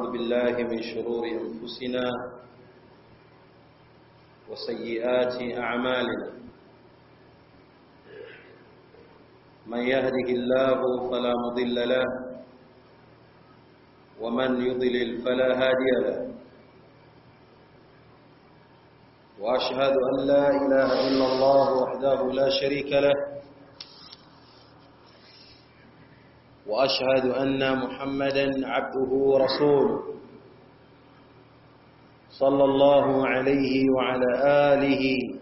ونعوذ بالله من شرور أنفسنا وسيئات أعمالنا من يهده الله فلا مضل له ومن يضلل فلا هادي له وأشهد أن لا إله إلا الله وحده لا شريك له واشهد ان محمدا عبده ورسوله صلى الله عليه وعلى اله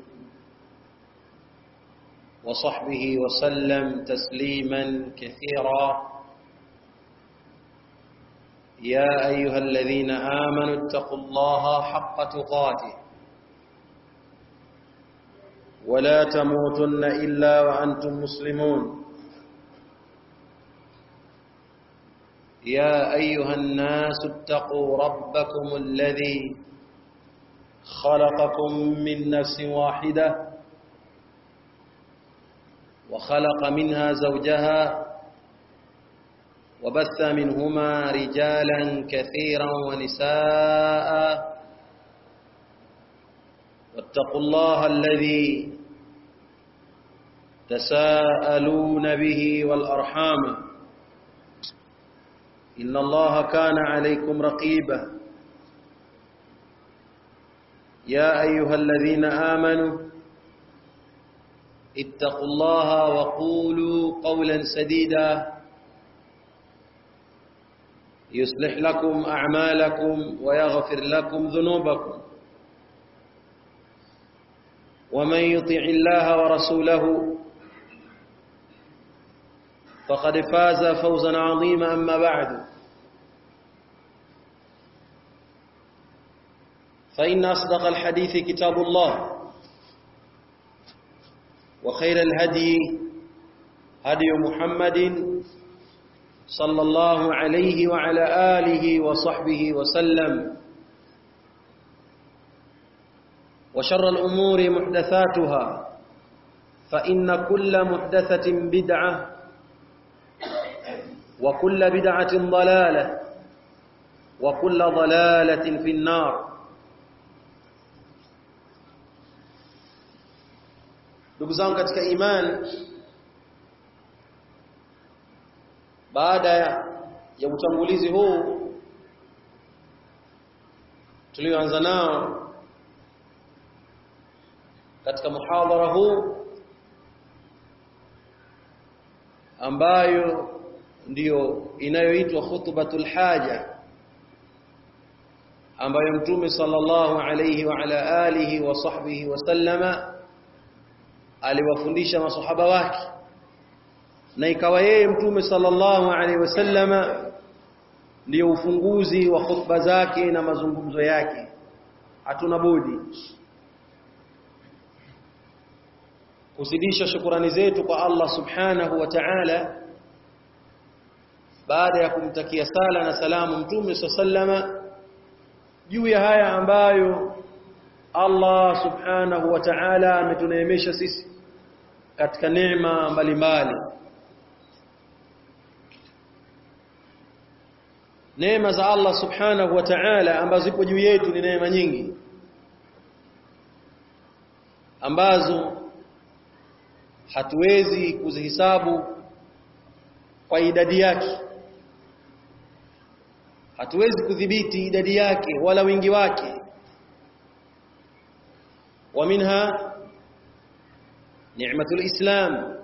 وصحبه وسلم تسليما كثيرا يا ايها الذين امنوا اتقوا الله حق تقاته ولا تموتن الا وانتم مسلمون يا أيها الناس اتقوا ربكم الذي خلقكم من نفس واحدة وخلق منها زوجها وبث منهما رجالا كثيرا ونساء واتقوا الله الذي تساءلون به والأرحام إن الله كان عليكم رقيبا يا أيها الذين آمنوا اتقوا الله وقولوا قولا سديدا يصلح لكم أعمالكم ويغفر لكم ذنوبكم ومن يطع الله ورسوله فقد فاز فوزا عظيما أما بعد فإن أصدق الحديث كتاب الله وخير الهدي هدي محمد صلى الله عليه وعلى آله وصحبه وسلم وشر الأمور محدثاتها فإن كل محدثة بدعة وكل بدعة ضلالة وكل ضلالة في النار ndugu zangu katika imani baada ya utangulizi huu tulioanza nao katika muhadhara huu ambayo ndiyo inayoitwa khutbatul haja ambayo mtume sallallahu alayhi wa ala alihi wa sahbihi wasallama aliwafundisha masahaba wake na ikawa yeye mtume sallallahu alayhi wasallama ndiyo ufunguzi wa khutba zake na mazungumzo yake hatuna budi kuzidisha shukurani zetu kwa Allah subhanahu wa ta'ala baada ya kumtakia sala na salamu mtume sallama juu ya haya ambayo Allah subhanahu wa ta'ala ametuneemesha sisi katika neema mbalimbali neema za Allah subhanahu wa ta'ala ambazo zipo juu yetu ni neema nyingi ambazo hatuwezi kuzihisabu kwa idadi yake hatuwezi kudhibiti idadi yake wala wingi wake wa minha ni'matul islam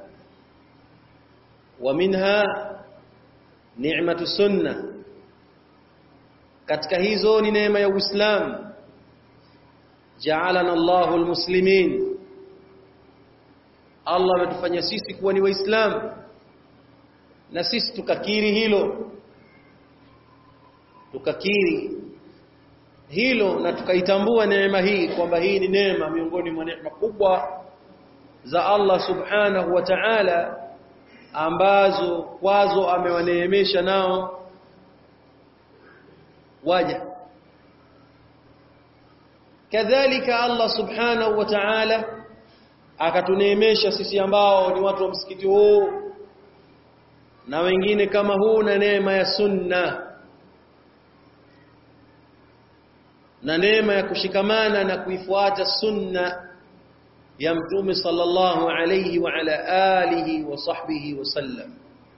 wa minha ni'matu sunna katika hizo ni neema ya uislamu ja'alana Allahu almuslimin Allah ametufanya sisi kuwa ni waislamu na sisi tukakiri hilo tukakiri hilo na tukaitambua neema hii kwamba hii ni neema miongoni mwa neema kubwa za Allah subhanahu wa ta'ala ambazo kwazo amewaneemesha nao waja kadhalika Allah subhanahu wa ta'ala akatuneemesha sisi ambao ni watu wa msikiti huu na wengine kama huu na neema ya sunna na neema ya kushikamana na kuifuata sunna ya mtume sallallahu alayhi wa ala alihi wa sahbihi wasallam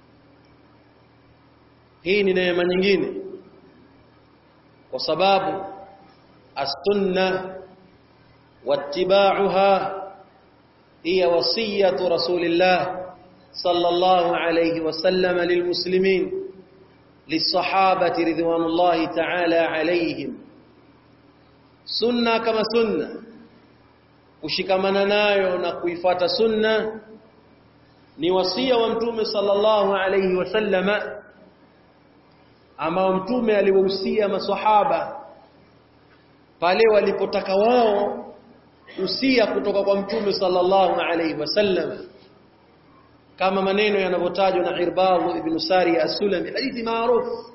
hii ni neema nyingine kwa sababu as-sunna wattiba'uha hiya wasiyatu rasulillah sallallahu alayhi wasallam lilmuslimin lisahabati ridwanullahi ta'ala alayhim sunna kama sunna kushikamana nayo na kuifata sunna ni wasia wa mtume sallallahu alayhi wasallama ambao mtume aliwahusia maswahaba pale walipotaka wao usia kutoka kwa mtume sallallahu alayhi wasallam kama maneno yanavyotajwa na Irbad ibn Sari as-Sulami hadithi maarufu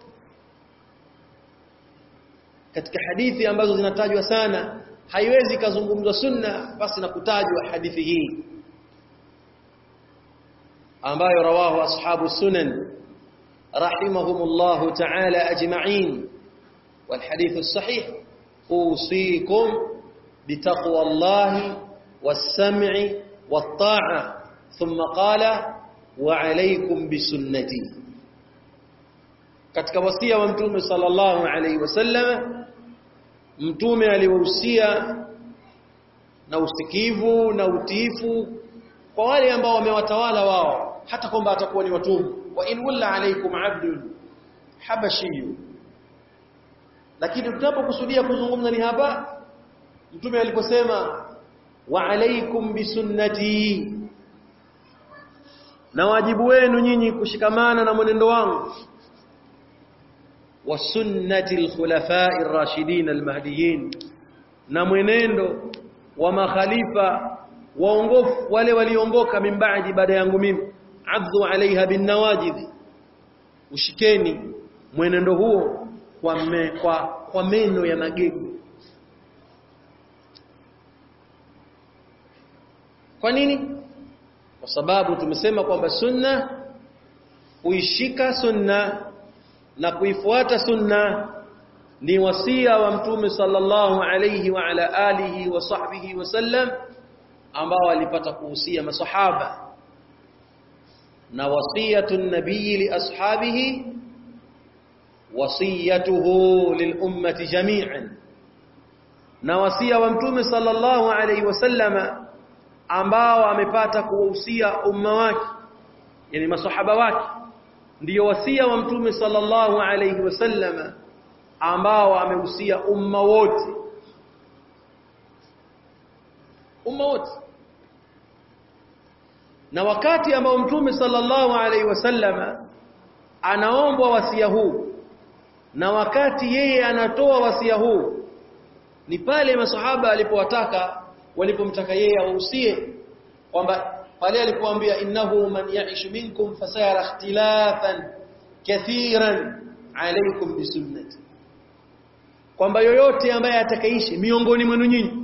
katika hadithi ambazo zinatajwa sana haiwezi kazungumzwa sunna basi na kutajwa hadithi hii ambayo rawahu ashabu sunan rahimahumullah ta'ala ajma'in والحديث الصحيح أوصيكم بتقوى الله والسمع والطاعة ثم قال وعليكم بسنتي katika wasia wa mtume sallallahu alaihi wasallam mtume aliwahusia na usikivu na utiifu kwa wale ambao wamewatawala wao hata kwamba atakuwa ni watumwa wa in walla alaikum abdun habashiyyu lakini tunapokusudia kuzungumza ni hapa mtume aliposema wa alaikum bisunnati na wajibu wenu nyinyi kushikamana na mwenendo wangu wa sunnati alkhulafai rashidin almahdiyin na mwenendo wa makhalifa waongofu wale waliongoka min baadi baada yangu mimi adhu alaiha bin nawajid ushikeni mwenendo huo kwa, me, kwa, kwa meno ya magego kwa nini kwa sababu tumesema kwamba sunna kuishika sunna na kuifuata sunna ni wasia wa mtume sallallahu alayhi wa ala alihi wa sahbihi wasallam ambao alipata kuhusia masahaba na wasiyatu nabii li ashabihi wasiyatuhu lil ummati jami'an na wasia wa mtume sallallahu alayhi wasallama ambao amepata kuwahusia umma wake yani masahaba wake ndiyo wasia wa mtume sallallahu alayhi wasallama ambao amehusia umma wote umma wote na wakati ambao mtume sallallahu alayhi wasallama anaombwa wasia huu na wakati yeye anatoa wasia huu ni pale masahaba alipowataka walipomtaka yeye awahusie kwamba pale alipoambia innahu man ya'ish minkum fasayara ikhtilafan kathiran alaykum bisunnati kwamba yoyote ambaye atakaishi miongoni mwenu nyinyi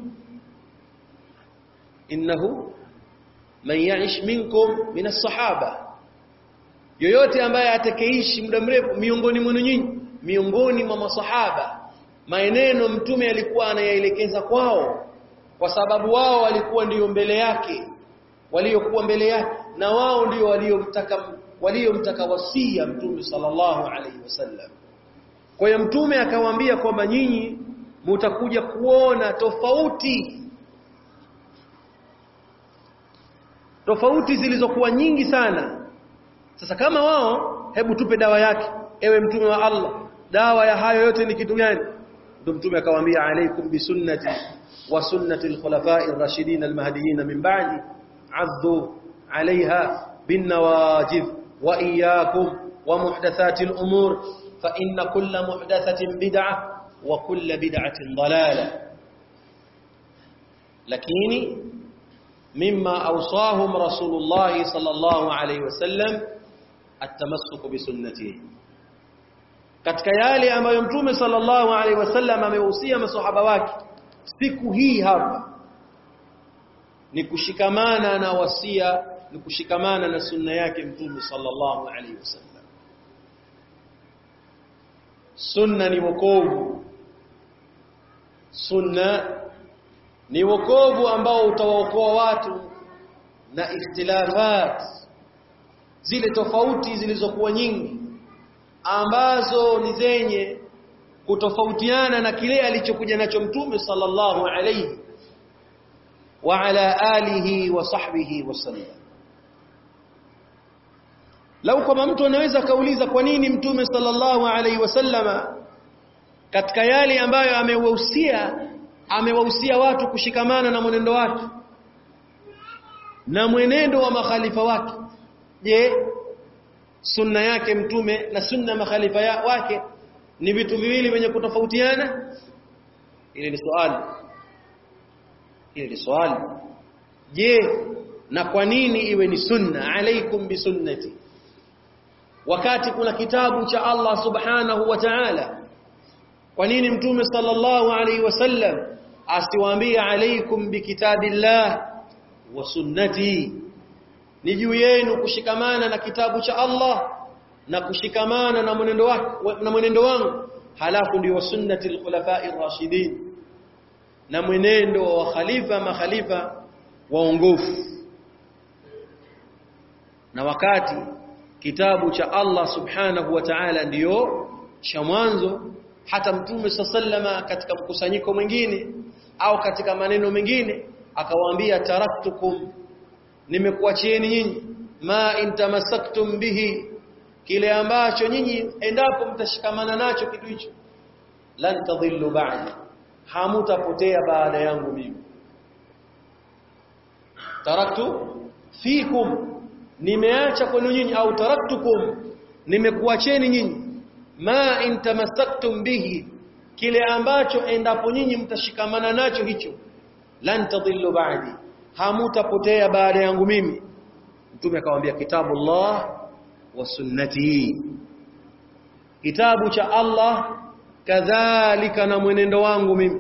innahu man ya'ish minkum min as-sahaba yoyote ambaye atakaishi muda mrefu miongoni mwenu nyinyi miongoni mwa masahaba maeneno mtume alikuwa anayaelekeza kwao kwa sababu wao walikuwa ndiyo mbele yake waliokuwa mbele yake na wao ndio waliomtaka waliomtaka wasia mtume sallallahu alaihi wasallam kwa hiyo mtume akawaambia kwamba nyinyi mutakuja kuona tofauti tofauti zilizokuwa nyingi sana sasa kama wao hebu tupe dawa yake ewe mtume wa Allah dawa ya hayo yote ni kitu gani ndio mtume akawaambia alaikum bisunnati wa sunnati alkhulafai ar-rashidin al-mahdiyyin min ba'di addu alaiha bin nawajid wa iyyakum wa muhdathati al-umur fa inna kulla muhdathatin bid'ah wa kulla bid'atin dalalah lakini mimma awsahum rasulullah sallallahu alayhi wasallam at-tamassuk bi sunnatihi katika yale ambayo mtume sallallahu alaihi wasallam amehusia maswahaba wake siku hii hapa ni kushikamana na wasia ni kushikamana na sunna yake mtume sallallahu alaihi wasallam sunna ni wokovu sunna ni wokovu ambao utawaokoa watu na ikhtilafat zile tofauti zilizokuwa nyingi ambazo ni zenye kutofautiana na kile alichokuja nacho mtume sallallahu alayhi wa ala alihi wa sahbihi wasallam lau kama mtu anaweza kauliza kwa nini mtume sallallahu alayhi wasallama katika yale ambayo amewahusia amewahusia watu kushikamana na mwenendo wake na mwenendo wa makhalifa wake je sunna yake mtume na sunna makhalifa ya wake ni vitu viwili vyenye kutofautiana ile ni swali ile ni swali je na kwa nini iwe ni sunna alaikum bisunnati wakati kuna kitabu cha Allah subhanahu wa ta'ala kwa nini mtume sallallahu alaihi wasallam asiwaambie alaikum bikitabillah wa sunnati ni juu yenu kushikamana na kitabu cha Allah na kushikamana na mwenendo wake na mwenendo wangu halafu ndio sunnati al-khulafa'i ar-rashidin na mwenendo wa khalifa makhalifa waongofu na wakati kitabu cha Allah subhanahu wa ta'ala ndiyo cha mwanzo hata mtume sallama katika mkusanyiko mwingine au katika maneno mengine akawaambia taraktukum nimekuachieni nyinyi ma intamasaktum bihi kile ambacho nyinyi endapo mtashikamana nacho kitu hicho lan tadhillu ba'di hamutapotea baada yangu mimi taraktu fikum nimeacha kwenu nyinyi au taraktukum nimekuacheni nyinyi ma intamasaktum bihi kile ambacho endapo nyinyi mtashikamana nacho hicho lan tadhillu ba'di hamutapotea baada yangu mimi mtume akamwambia kitabullah wa sunnati kitabu cha Allah kadhalika na mwenendo wangu mimi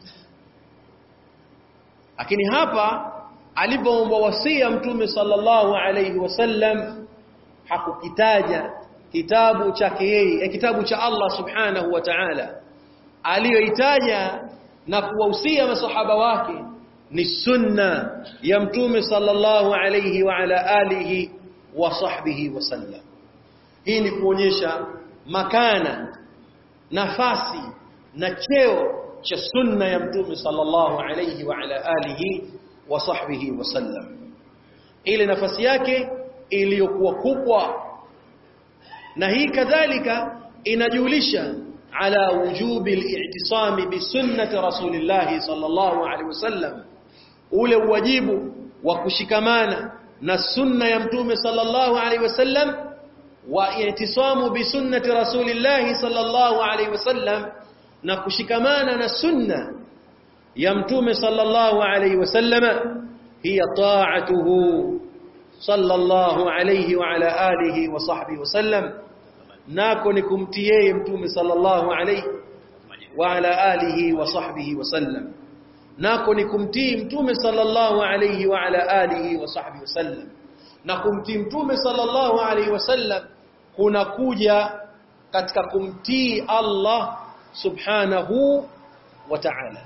lakini hapa alipoomba wasia mtume sallallahu alayhi wasallam hakukitaja kitabu chake yeye kitabu cha Allah subhanahu wa ta'ala aliyoitaja na kuwahusia masahaba wake ni sunna ya mtume sallallahu alayhi wa ala alihi wa sahbihi wasallam hii ni kuonyesha makana nafasi na cheo cha sunna ya mtume sallallahu alayhi wa ala alihi wa sahbihi wasallam ile nafasi yake iliyokuwa kubwa na hii kadhalika inajulisha ala wujubi al-i'tisami bi sunnati rasulillah sallallahu alaihi wasallam ule wajibu wa kushikamana na sunna ya mtume sallallahu alaihi wasallam wa i'tisamu bi sunnati rasulillah sallallahu alaihi wasallam na kushikamana na sunna ya mtume sallallahu alaihi wasallam hiya ta'atuhu sallallahu alaihi wa ala alihi wa sahbihi wasallam nako ni kumtii yeye mtume sallallahu alaihi wa ala alihi wa sahbihi wasallam nako ni kumtii mtume sallallahu alaihi wa ala alihi wa sahbihi wasallam na kumtii mtume sallallahu alaihi wasallam kuna kuja katika kumtii Allah subhanahu wa ta'ala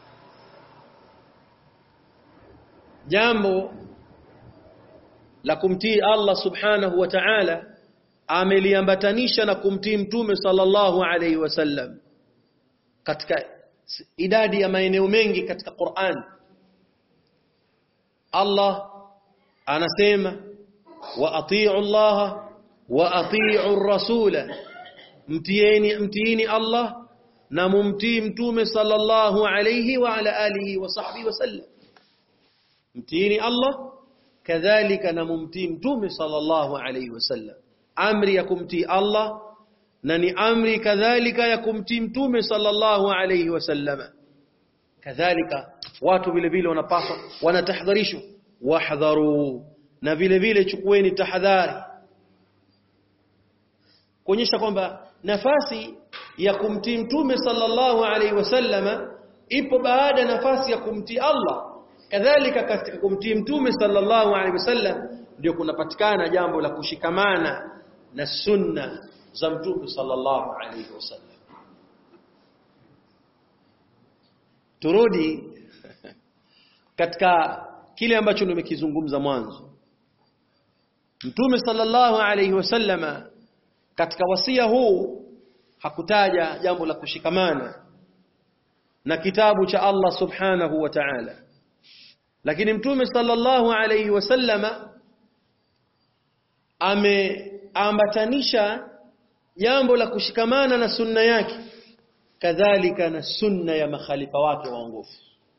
jambo la kumtii Allah subhanahu wa ta'ala ameliambatanisha na kumtii mtume sallallahu alaihi wasallam katika idadi ya maeneo mengi katika Qur'an Allah anasema wa atii'u Allah wa atii'u rasula mtieni mtiini Allah na mumtii mtume sallallahu alayhi wa ala alihi wa sahbihi wasallam mtiini Allah kadhalika na mumtii mtume sallallahu alayhi wasallam amri ya kumtii Allah na ni amri kadhalika ya kumtii mtume sallallahu alayhi wasallam kadhalika watu vile vile wanapaswa wanatahadharishwa wahdharu na vile vile chukueni tahadhari kuonyesha kwamba nafasi ya kumtii mtume sallallahu alaihi wasallama ipo baada ya nafasi ya kumtii Allah kadhalika katika kumtii mtume sallallahu alaihi wasallam ndio kunapatikana jambo la kushikamana na sunna za mtume sallallahu alaihi wasallam turudi katika kile ambacho nimekizungumza mwanzo Mtume sallallahu alayhi wasallama katika wasia huu hakutaja jambo la kushikamana na kitabu cha Allah subhanahu wa ta'ala lakini Mtume sallallahu alayhi wasallama ameambatanisha jambo la kushikamana na sunna yake kadhalika na sunna ya makhalifa wake waongofu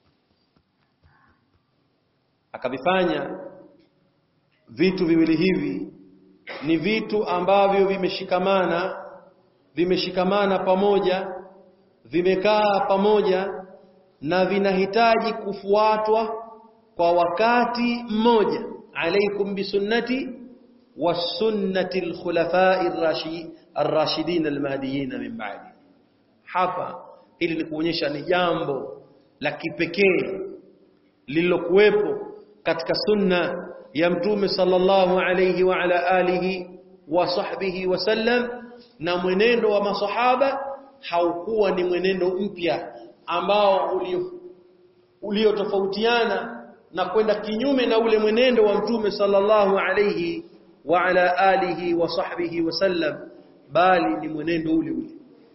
akavifanya vitu viwili hivi ni vitu ambavyo vimeshikamana vimeshikamana pamoja vimekaa pamoja na vinahitaji kufuatwa kwa wakati mmoja alaikum bisunnati wa sunnati alkhulafai ar-rashidin al-mahdiyyin min ba'di hapa ili ni kuonyesha ni jambo la kipekee lililokuwepo katika sunna ya mtume sallallahu alayhi wa ala alihi wa sahbihi wasallam na mwenendo wa masahaba haukuwa ni mwenendo mpya ambao uliotofautiana na kwenda kinyume na ule mwenendo wa mtume sallallahu alayhi wa ala alihi wa sahbihi wasallam bali ni mwenendo ule ule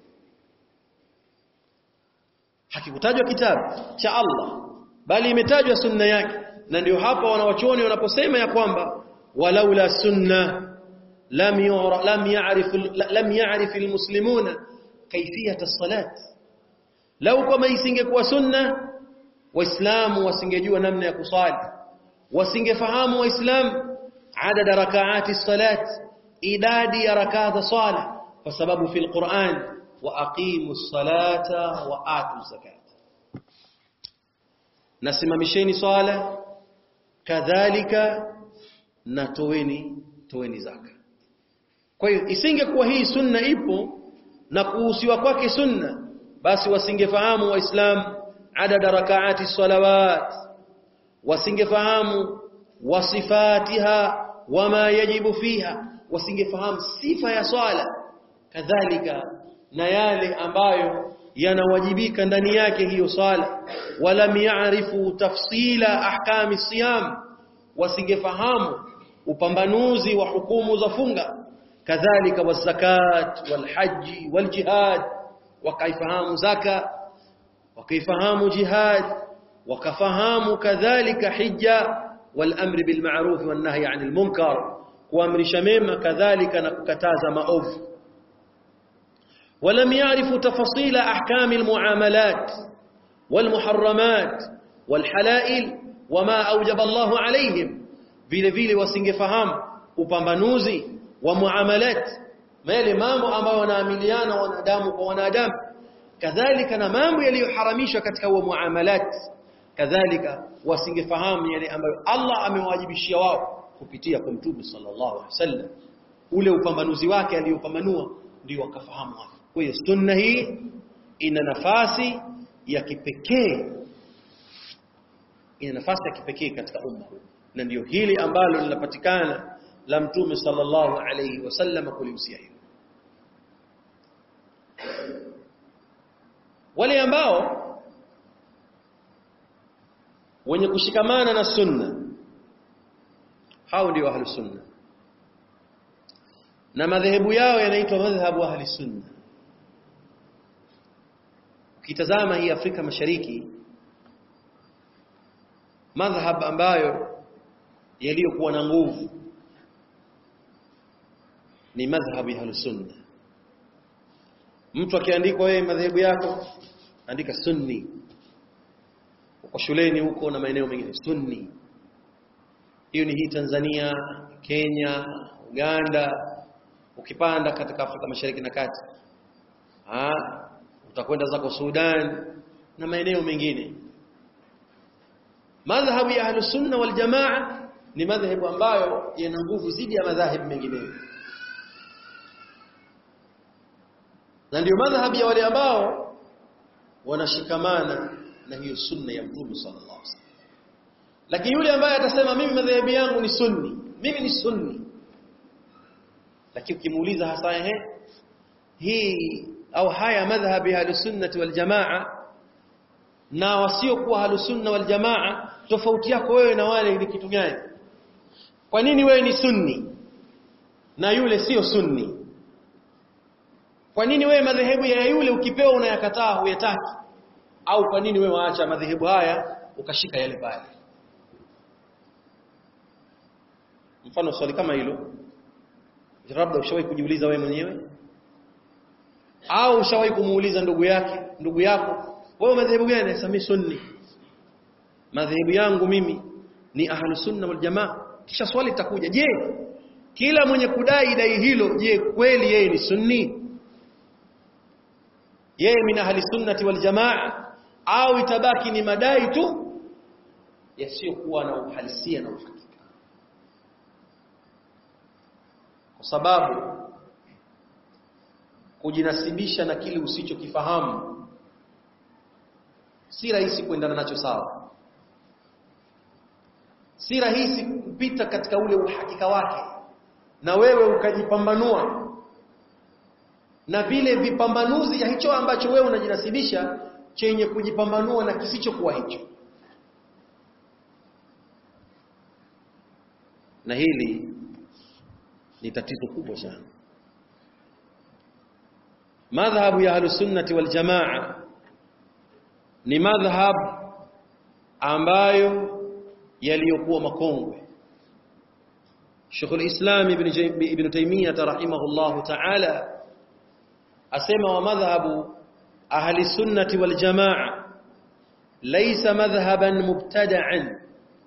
hakikutajwa kitabu cha Allah bali imetajwa sunna yake na ndio hapa wanawachuoni wanaposema ya kwamba walaula sunna lam yura lam ya'rif lam ya'rif almuslimuna kayfiyat as-salat lau kama isingekuwa sunna waislamu wasingejua namna ya kusali wasingefahamu waislamu adada rakaati as-salat idadi ya rakaa za sala kwa sababu fi al-Qur'an wa aqimu as-salata wa atu zakat nasimamisheni swala kadhalika na toweni toweni zaka kwa hiyo isingekuwa hii sunna ipo na kuhusiwa kwake sunna basi wasingefahamu waislamu adada rakaati salawat wasingefahamu wasifatiha wama yajibu fiha wasingefahamu sifa ya swala kadhalika na yale ambayo yanawajibika ndani yake hiyo swala walam ya'rifu tafsila ahkami siyam wasingefahamu upambanuzi wa hukumu za funga kadhalika wazakat walhaji waljihad wakaifahamu zaka wakaifahamu jihad wakafahamu kadhalika hija walamri bilma'ruf wan nahyi 'anil munkar kuamrisha mema kadhalika na kukataza maovu ولم يعرفوا تفاصيل أحكام المعاملات والمحرمات والحلائل وما أوجب الله عليهم vile vile wasingefahamu upambanuzi wa muamalat yale mambo ambayo wanaamiliana wanadamu kwa wanadamu kadhalika na mambo yaliyoharamishwa katika huo muamalat kadhalika wasingefahamu yale ambayo Allah amewajibishia wao kupitia kwa Mtume sallallahu alaihi wasallam ule upambanuzi wake aliyopambanua ndio wakafahamu hapo kwa hiyo sunna hii ina nafasi ya kipekee ina nafasi ya kipekee katika umma huu na ndio hili ambalo linapatikana la mtume sallallahu alayhi wasallam kulihusia hilo wale ambao wenye kushikamana na sunna hao ndio ahli sunna na madhehebu yao yanaitwa madhhabu ahli sunna ukitazama hii Afrika Mashariki madhhab ambayo yaliyokuwa na nguvu ni madhhabu ya sunna mtu akiandikwa wewe madhehebu yako andika sunni uko shuleni huko na maeneo mengine sunni hiyo ni hii Tanzania Kenya Uganda ukipanda katika Afrika Mashariki na Kati ah utakwenda zako Sudan na maeneo mengine madhhabu ya ahlus sunna wal jamaa ni madhhabu ambayo yana nguvu zidi ya madhhabu mengineyo na ndio madhhabu ya wale ambao wanashikamana na hiyo sunna ya Mtume sallallahu alaihi wasallam lakini yule ambaye atasema mimi madhehebu yangu ni sunni mimi ni sunni lakini ukimuuliza hasa ehe hii au haya madhhabi ya sunnati wal jamaa na wasiokuwa ahlusunna wal jamaa tofauti yako wewe na wale ni kitu gani kwa nini wewe ni sunni na yule sio sunni kwa nini wewe madhehebu ya yule ukipewa unayakataa huyataki au kwa nini wewe waacha madhehebu haya ukashika yale pale mfano swali kama hilo labda ushawahi kujiuliza wewe mwenyewe au ushawahi kumuuliza ndugu yake ndugu yako wewe madhehebu gani sasa sunni madhehebu yangu mimi ni ahlu sunna wal jamaa kisha swali litakuja je kila mwenye kudai dai hilo je kweli yeye ni sunni yeye min ahli sunnati wal jamaa au itabaki ni madai tu yasiyokuwa na uhalisia na uhakika kwa sababu kujinasibisha na kile usichokifahamu si rahisi kuendana nacho sawa si rahisi kupita katika ule uhakika wake na wewe ukajipambanua na vile vipambanuzi ya hicho ambacho wewe unajinasibisha chenye kujipambanua na kisichokuwa hicho na hili ni tatizo kubwa sana madhhabu ya ahlusunnati wal jamaa ni madhhab ambayo yaliyokuwa makongwe Sheikh al-Islam Ibn Ibn Taymiyyah rahimahullah ta'ala asema wa madhhabu ahli sunnati wal jamaa laysa madhhaban mubtada'an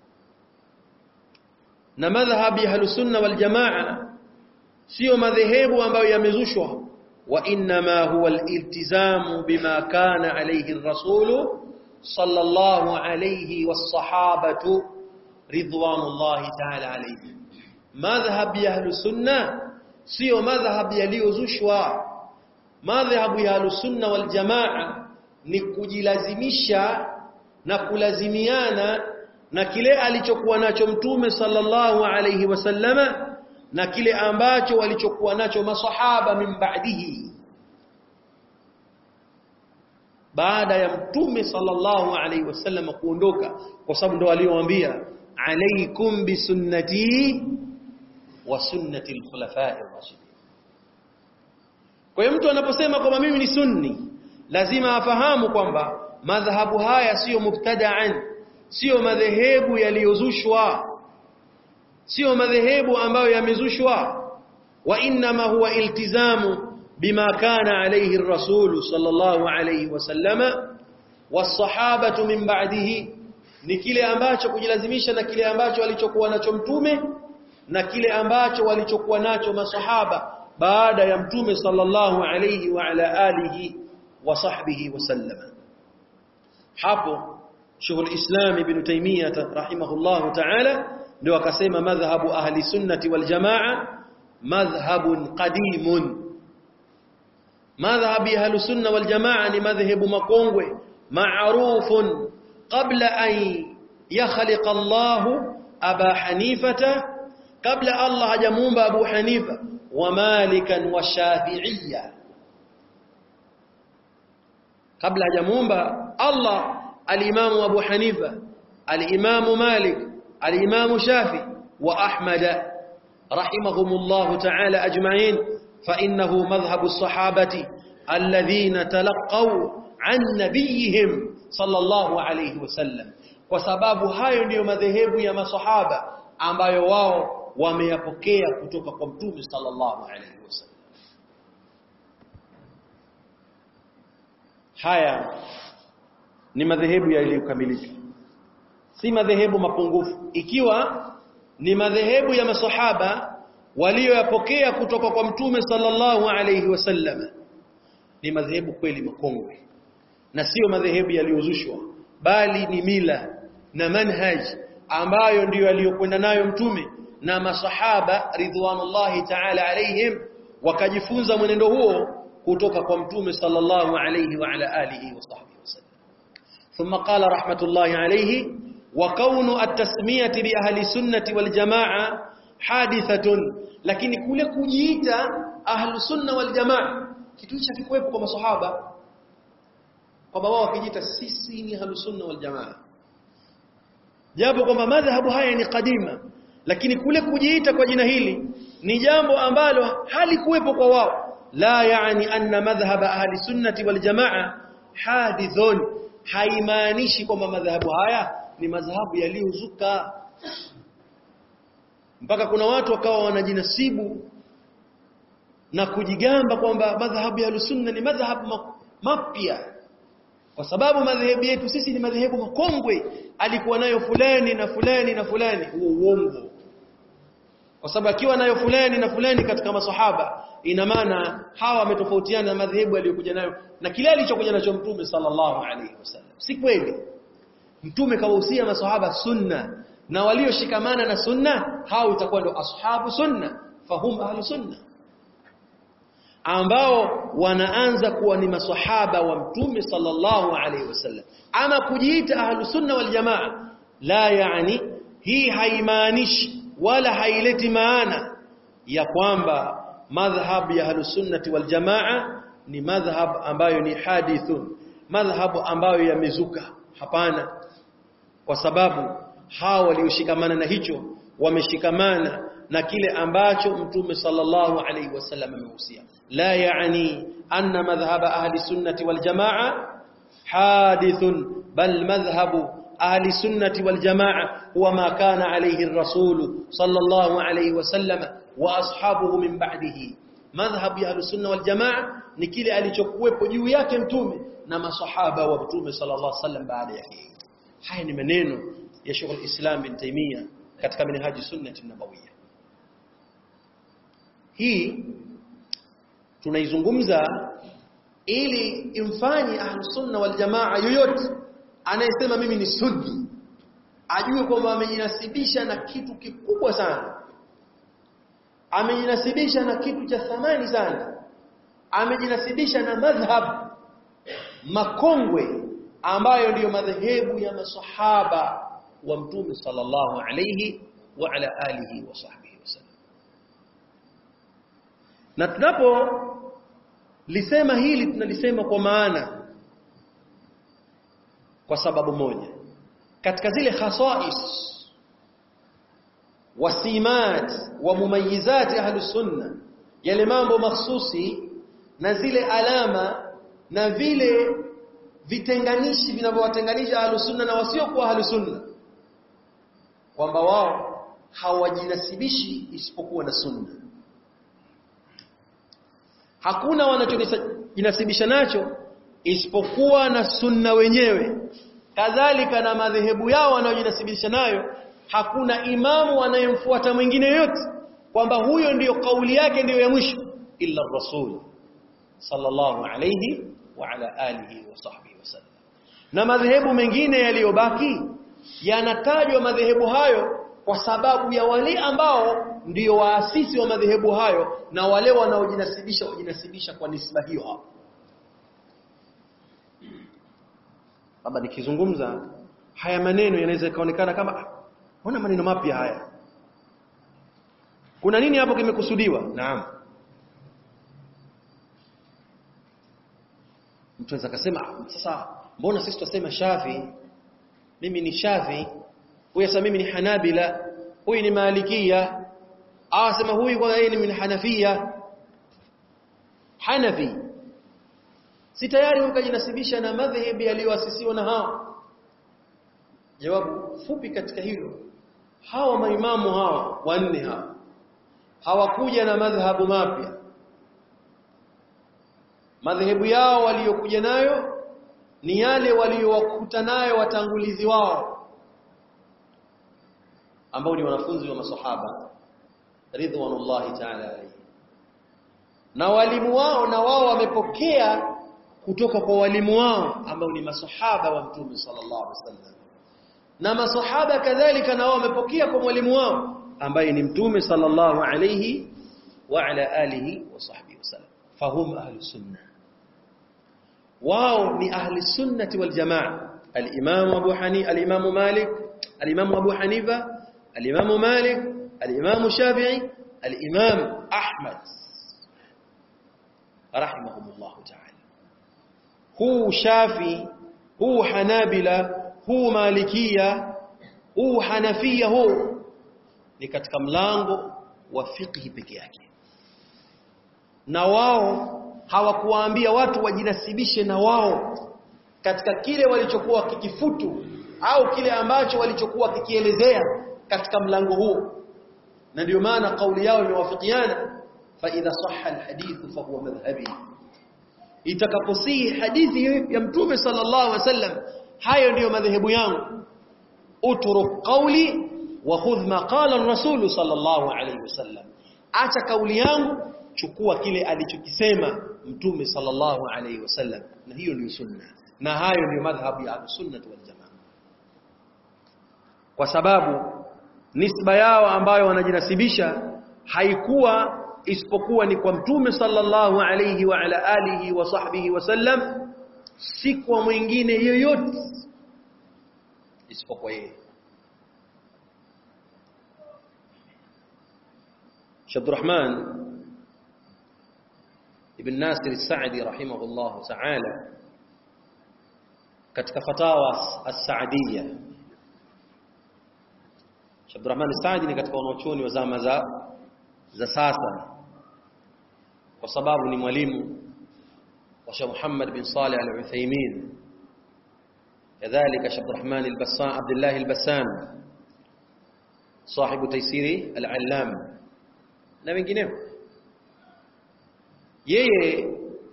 na madhhab ya ahli sunna wal jamaa sio madhehebu ambayo yamezushwa wa inma huwa al-iltizamu bima kana alayhi ar-rasul sallallahu alayhi was-sahabatu ridwanullahi ta'ala alayhim madhhab ya ahli sunna sio madhhab yaliyozushwa madhhabu ya ahlusunna wal jamaa ni kujilazimisha na kulazimiana na kile alichokuwa nacho mtume sallallahu alayhi wasallama na kile ambacho walichokuwa nacho masahaba min ba'dihi baada ya mtume sallallahu alayhi wasallam kuondoka kwa sababu ndo aliowaambia alaykum bisunnati wa sunnati al-khulafa'i ar-rashidin kwa hiyo mtu anaposema kwamba mimi ni sunni lazima afahamu kwamba madhahabu haya siyo mubtada'an siyo madhehebu yaliyozushwa siyo madhehebu ambayo yamezushwa wa inma huwa iltizamu bima kana alayhi ar-rasul sallallahu alayhi wasallama was-sahabatu min ba'dihi ni kile ambacho kujilazimisha na kile ambacho alichokuwa nacho mtume na kile ambacho walichokuwa nacho masahaba baada ya mtume sallallahu alayhi wa ala alihi wa sahbihi wasallama hapo shughul islam ibn taymiyah rahimahullah ta'ala ndio akasema madhhabu ahli sunnati wal jamaa madhhabun qadimun madhhabi ahli sunna wal jamaa ni madhhabu makongwe ma'rufun qabla an yakhliqa Allah aba hanifata kabla Allah hajamuumba Abu Hanifa wa Malikan wa Shafi'iyya kabla hajamuumba Allah al-Imam Abu Hanifa al-Imam Malik al-Imam Shafi wa Ahmad rahimahumullah ta'ala ajma'in fa innahu madhhabu as-sahabati alladhina talaqaw an nabiyihim sallallahu alayhi wasallam kwa sababu hayo ndiyo madhehebu ya masahaba ambayo wao wameyapokea kutoka kwa mtume sallallahu alaihi wasallam haya ni madhehebu yaliyokamilika si madhehebu mapungufu ikiwa ni madhehebu ya masahaba walioyapokea kutoka kwa mtume sallallahu alaihi wasallam ni madhehebu kweli makongwe na sio madhehebu yaliyozushwa bali ni mila na manhaj ambayo ndiyo aliyokwenda nayo mtume na masahaba ridwanullahi ta'ala alaihim wakajifunza mwenendo huo kutoka kwa mtume sallallahu alayhi wa ala alihi wa sahbihi wasallam thumma qala rahmatullahi alayhi wa kaunu at-tasmiyati bi ahli sunnati wal jamaa hadithatun lakini kule kujiita ahli sunna wal jamaa kitu hicho kikuwepo kwa masahaba kwamba wao wakijiita sisi ni ahlusunna wal jamaa japo kwamba madhhabu haya ni kadima lakini kule kujiita kwa jina hili ni jambo ambalo halikuwepo kwa wao la yani anna madhhab ahli sunnati wal jamaa hadithun haimaanishi kwamba madhhabu haya ni madhhabu yaliyozuka mpaka kuna watu wakawa wanajinasibu na kujigamba kwamba madhhabu ya sunna ni madhhabu mapya kwa sababu madhehebu yetu sisi ni madhehebu makongwe alikuwa nayo fulani na fulani na fulani huo uongo kwa sababu akiwa nayo fulani na fulani katika masahaba ina maana hawa wametofautiana na madhehebu aliyokuja nayo na kile alichokuja nacho mtume sallallahu alaihi wasallam si kweli mtume kawahusia masahaba sunna na walioshikamana na sunna hao itakuwa ndio ashabu sunna fahum ahlu sunna ambao wanaanza kuwa ni maswahaba wa mtume sallallahu alaihi wasallam ama kujiita ahlu sunna wal jamaa la yani hii haimaanishi wala haileti maana ya kwamba madhhab ya ahlu sunnati wal jamaa ni madhhab ambayo ni hadithun madhhab ambayo yamezuka hapana kwa sababu hao walioshikamana na hicho wameshikamana na kile ambacho mtume sallallahu alaihi wasallam amehusia la yani anna madhhab ahli sunnati wal jamaa hadithun bal madhhabu ahli sunnati wal jamaa huwa ma kana alayhi ar-rasul sallallahu alaihi wasallam wa ashabuhu min ba'dihi madhhab ya ahli sunna wal jamaa ni kile alichokuwepo juu yake mtume na masahaba wa mtume sallallahu alaihi wasallam baada yake haya ni maneno ya Sheikh al-Islam bin Taymiyyah katika minhaji sunnati nabawiyya hii tunaizungumza ili imfanye ahlusunna wal jamaa yoyote anayesema mimi ni sunni ajue kwamba amejinasibisha na kitu kikubwa sana amejinasibisha na kitu cha thamani sana amejinasibisha na madhhab makongwe ambayo ndiyo madhehebu ya masahaba wa mtume sallallahu alayhi wa ala alihi wa sahbihi wasallam na tunapo lisema hili tunalisema kwa maana kwa sababu moja katika zile khasais wasimat wa mumayizat ahli sunna yale mambo mahsusi na zile alama na vile vitenganishi vinavyowatenganisha ahli sunna na wasiokuwa ahli sunna kwamba wao hawajinasibishi isipokuwa na sunna hakuna wanachojinasibisha nacho isipokuwa na sunna wenyewe kadhalika na madhehebu yao wanayojinasibisha nayo hakuna imamu wanayemfuata mwingine yote kwamba huyo ndiyo kauli yake ndiyo ya mwisho illa rasul sallallahu alayhi wa ala alihi wa sahbihi wasallam na madhehebu mengine yaliyobaki yanatajwa madhehebu hayo kwa sababu ya wale ambao ndiyo waasisi wa madhehebu hayo na wale wanaojinasibisha wajinasibisha kwa nisba hiyo hapo labda nikizungumza haya maneno yanaweza ikaonekana kama mbona maneno mapya haya kuna nini hapo kimekusudiwa naam mtu anaweza kusema sasa mbona sisi tunasema shafi mimi ni shafi huyu sasa mimi ni hanabila huyu ni malikia ah sema huyu kwa yeye ni min hanafia hanafi si tayari ukajinasibisha na madhhabi yaliyoasisiwa na hao jawabu fupi katika hilo hawa maimamu hawa wanne hawa hawakuja na madhhabu mapya madhehebu yao waliokuja nayo ni yale waliowakuta nayo watangulizi wao ambao ni wanafunzi wa masahaba ridwanullahi ta'ala alayhi na walimu wao na wao wamepokea kutoka kwa walimu wao ambao ni masahaba wa mtume sallallahu alaihi wasallam na masahaba kadhalika na wao wamepokea kwa mwalimu wao ambaye ni mtume sallallahu alayhi wa ala alihi wa sahbihi wasallam fahum ahli sunnah wao ni ahli sunnati wal jamaa al-imam Abu Hanifa al-imam Malik al-imam Abu Hanifa al-imam Malik al-imam Shafi'i al-imam Ahmad rahimahumullah ta'ala huu shafi huu hanabila huu malikia huu hanafia huu ni katika mlango wa fiqhi peke yake na wao hawakuwaambia watu wajinasibishe na wao katika kile walichokuwa kikifutu au kile ambacho walichokuwa kikielezea katika mlango huo na ndio maana kauli yao imewafikiana fa idha sahha alhadith fa huwa madhhabi itakaposihi hadithi ya mtume sallallahu alaihi wasallam hayo ndiyo madhehebu yangu utruk qawli wa khudh ma qala ar-rasul sallallahu alaihi wasallam acha kauli yangu chukua kile alichokisema mtume sallallahu alaihi wasallam na hiyo ndio sunna na hayo ndio madhhabu ya sunnah wal jamaa kwa sababu nisba yao ambayo wanajinasibisha haikuwa isipokuwa ni kwa mtume sallallahu alayhi wa ala alihi wa sahbihi wasallam si kwa mwingine yoyote isipokuwa yeye Sheikh Rahman ibn Nasir al-Sa'di rahimahullah ta'ala katika fatawa as-Sa'diyya Sheikh Abdurrahman Saadi ni katika wanachuoni wa zama za za sasa kwa sababu ni mwalimu wa Sheikh Muhammad bin Saleh Al-Uthaymeen kadhalika Sheikh Abdurrahman Al-Bassam Abdullah Al-Bassam صاحب تيسير العلام na wengineo yeye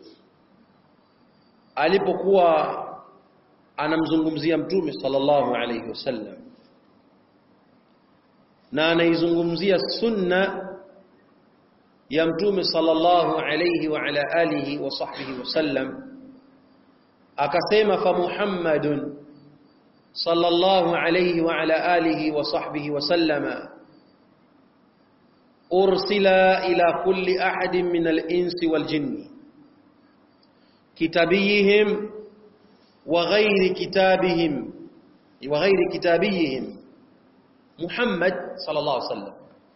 alipokuwa anamzungumzia mtume sallallahu alayhi wasallam na anaizungumzia sunna ya mtume sallallahu alayhi wa ala alihi wa sahbihi wasallam akasema fa muhammadun sallallahu alayhi wa ala alihi wa sahbihi wasallama ursila ila kulli ahadin min al-insi wal jinni kitabiyihim wa ghairi kitabihim wa ghairi kitabiyihim Muhammad sallallahu alaihi wasallam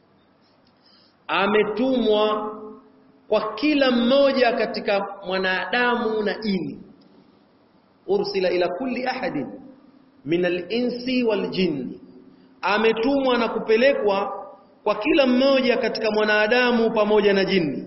ametumwa kwa kila mmoja katika mwanadamu na jini ursila ila kulli ahadin min al-insi wal jinni ametumwa na kupelekwa kwa kila mmoja katika mwanadamu pamoja na jini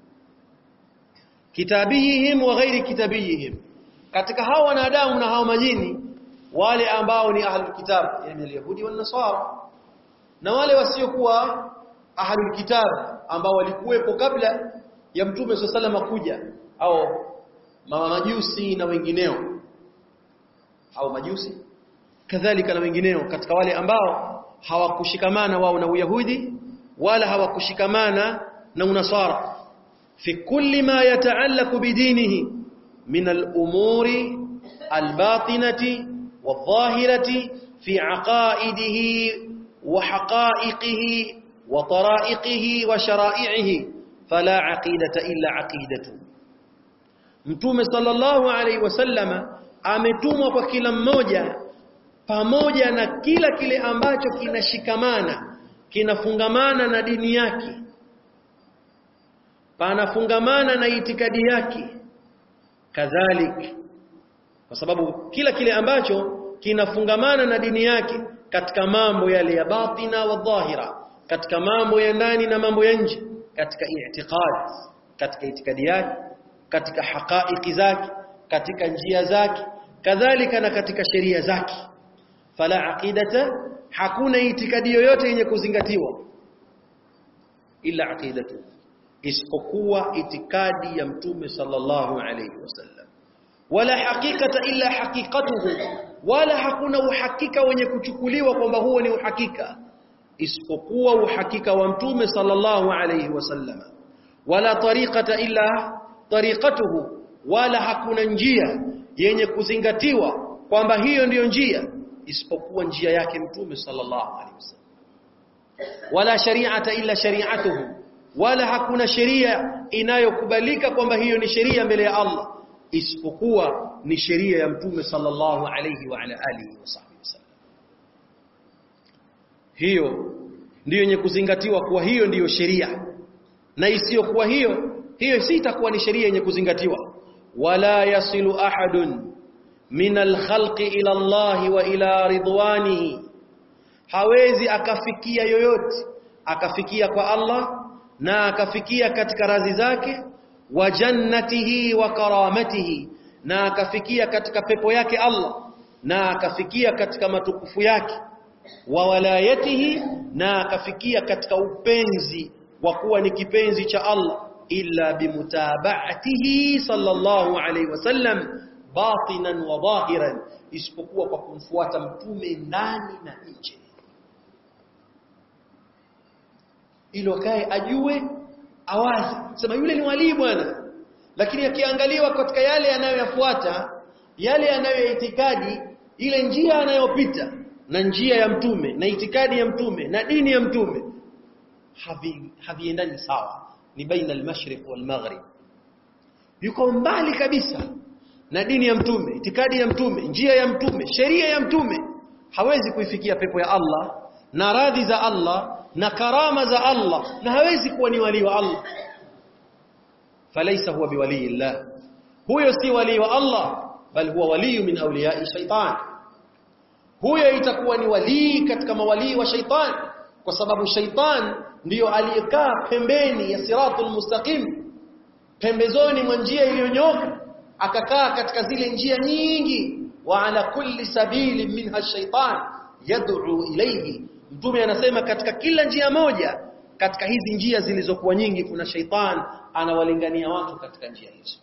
kitabihim wa ghairi kitabihim katika hao wanadamu na hao majini wale ambao ni ahlul kitab yani al-yahudi wan nasara na wale wasiokuwa ahlul kitab ambao walikuwepo kabla ya mtume sallallahu kuja au mama majusi na wengineo au majusi kadhalika na wengineo katika wale ambao hawakushikamana wao na uyahudi wala hawakushikamana na unasara fi kulli ma yata'allaqu bidinihi min al-umuri al-batinati wadh-dhahirati fi aqaidihi wa haqa'iqihi wa tara'iqihi wa shara'i'ihi fala aqidata illa aqidatu Mtume sallallahu alaihi wasallama ametumwa kwa kila mmoja pamoja na kila kile ambacho kinashikamana kinafungamana na dini yake panafungamana na itikadi yake kadhalik kwa sababu kila kile ambacho kinafungamana na dini yake katika mambo yale ya batina wa dhahira katika mambo ya ndani na mambo ya nje katika i'tiqad katika itikadi yake katika haqaiqi zake katika njia zake kadhalika na katika sheria zake fala aqidata hakuna itikadi yoyote yenye kuzingatiwa ila aqidatu isipokuwa itikadi ya mtume sallallahu alayhi wasallam wala haqiqata illa haqiqatuhu wala hakuna uhakika wenye kuchukuliwa kwamba huo ni uhakika isipokuwa uhakika wa mtume sallallahu alayhi wasallam wala tariqata illa tariqatuhu wala hakuna njia yenye kuzingatiwa kwamba hiyo ndiyo njia isipokuwa njia yake mtume sallallahu alaihi wasallam wala shari'ata illa shari'atuhu wala hakuna sheria inayokubalika kwamba hiyo ni sheria mbele ya Allah isipokuwa ni sheria ya mtume sallallahu alaihi wa ala alihi wasahbihi wasallam hiyo ndiyo yenye kuzingatiwa kuwa hiyo ndiyo sheria na isiyokuwa hiyo hiyo si itakuwa ni sheria yenye kuzingatiwa wala yasilu ahadun min alkhalqi ila Allah wa ila ridwanihi hawezi akafikia yoyote akafikia kwa Allah na akafikia katika radhi zake wa jannatihi wa karamatihi na akafikia katika pepo yake Allah na akafikia katika matukufu yake wa walayatihi na akafikia katika upenzi wa kuwa ni kipenzi cha Allah illa bimutaba'atihi sallallahu alayhi wasallam batinan wa dhahiran isipokuwa kwa kumfuata mtume ndani na nje ilo kae ajue awazi sema yule ni walii bwana lakini akiangaliwa katika yale anayoyafuata yale yanayoitikadi ile njia anayopita na njia ya mtume na itikadi ya mtume na dini ya mtume havi haviendani sawa ni baina al-mashriq wal maghrib yuko mbali kabisa na dini ya mtume itikadi ya mtume njia ya mtume sheria ya mtume hawezi kuifikia pepo ya Allah na radhi za Allah na karama za Allah na hawezi kuwa ni wali wa Allah falaisa huwa biwali Allah huyo si wali wa Allah bal huwa wali min awliya shaitan huyo itakuwa ni wali katika mawali wa shaitan kwa sababu shaitan ndiyo aliyekaa pembeni ya siratul mustaqim pembezoni mwa njia iliyonyoka akakaa katika zile njia nyingi wa ala kulli sabili minha shaitan yad'u ilayhi mtume anasema katika kila njia moja katika hizi njia zilizokuwa nyingi kuna shaitan anawalingania watu katika njia hizo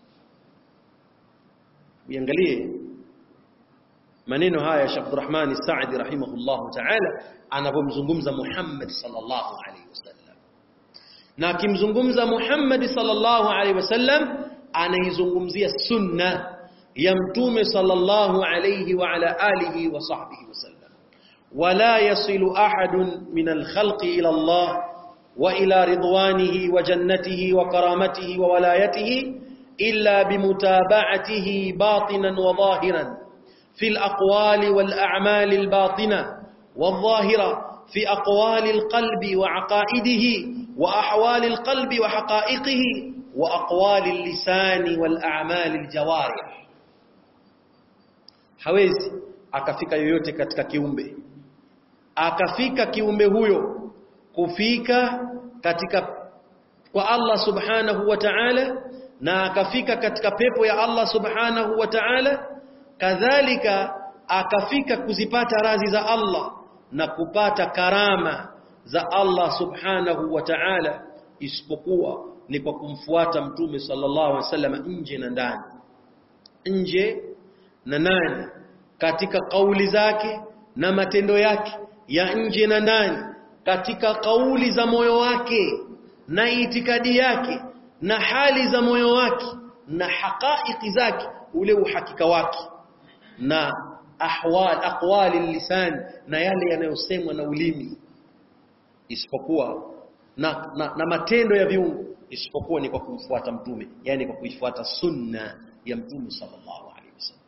uangalie maneno haya ya Sheikh Abdurrahman Saadi rahimahullahu ta'ala anapomzungumza Muhammad sallallahu alaihi wasallam na akimzungumza Muhammad sallallahu alaihi wasallam anaizungumzia sunna ya mtume sallallahu alaihi wa ala alihi wa sahbihi wasallam ولا يصل أحد من الخلق إلى الله وإلى رضوانه وجنته وكرامته وولايته إلا بمتابعته باطنا وظاهرا في الأقوال والأعمال الباطنة والظاهرة في أقوال القلب وعقائده وأحوال القلب وحقائقه وأقوال اللسان والأعمال الجوارح hawezi akafika yoyote katika kiumbe akafika kiumbe huyo kufika katika kwa Allah subhanahu wa ta'ala na akafika katika pepo ya Allah subhanahu wa ta'ala kadhalika akafika kuzipata radhi za Allah na kupata karama za Allah subhanahu wa ta'ala isipokuwa ni kwa kumfuata mtume sallallahu alaihi wasallam nje na ndani nje na ndani katika kauli zake na matendo yake ya nje na ndani katika kauli za moyo wake na itikadi yake na hali za moyo wake na haqaiqi zake ule uhakika wake na ahwal aqwali lisan na yale yanayosemwa na ulimi isipokuwa na, na, na matendo ya viungo isipokuwa ni kwa kumfuata mtume yani kwa kuifuata sunna ya mtume sallallahu alaihi wasallam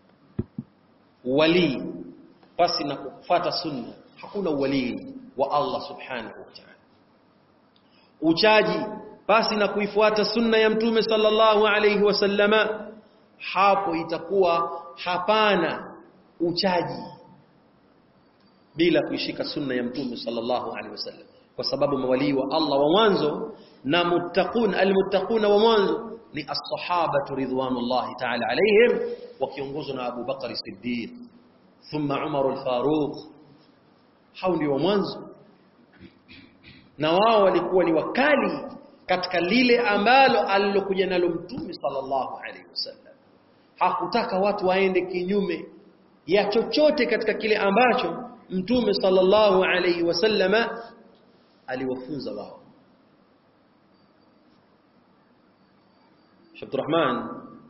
wali pasi na kufuata sunna hakuna uwalii wa Allah subhanahu wa ta'ala uchaji pasi na kuifuata sunna ya mtume sallallahu alayhi wasallama hapo itakuwa hapana uchaji bila kuishika sunna ya mtume sallallahu alayhi wasallam kwa sababu mawalii wa Allah wa mwanzo na muttaqun almuttaquna wa mwanzo ni as-sahabatu ridwanullahi ta'ala alayhim wakiongozwa na Abu Bakar Siddiq thumma Umar al-Faruq hao ndio wa mwanzo na wao walikuwa ni wakali katika lile ambalo alilokuja nalo mtume sallallahu alaihi wasallam hakutaka watu waende kinyume ya chochote katika kile ambacho mtume sallallahu alaihi wasallama aliwafunza wao Sheikh Abdurrahman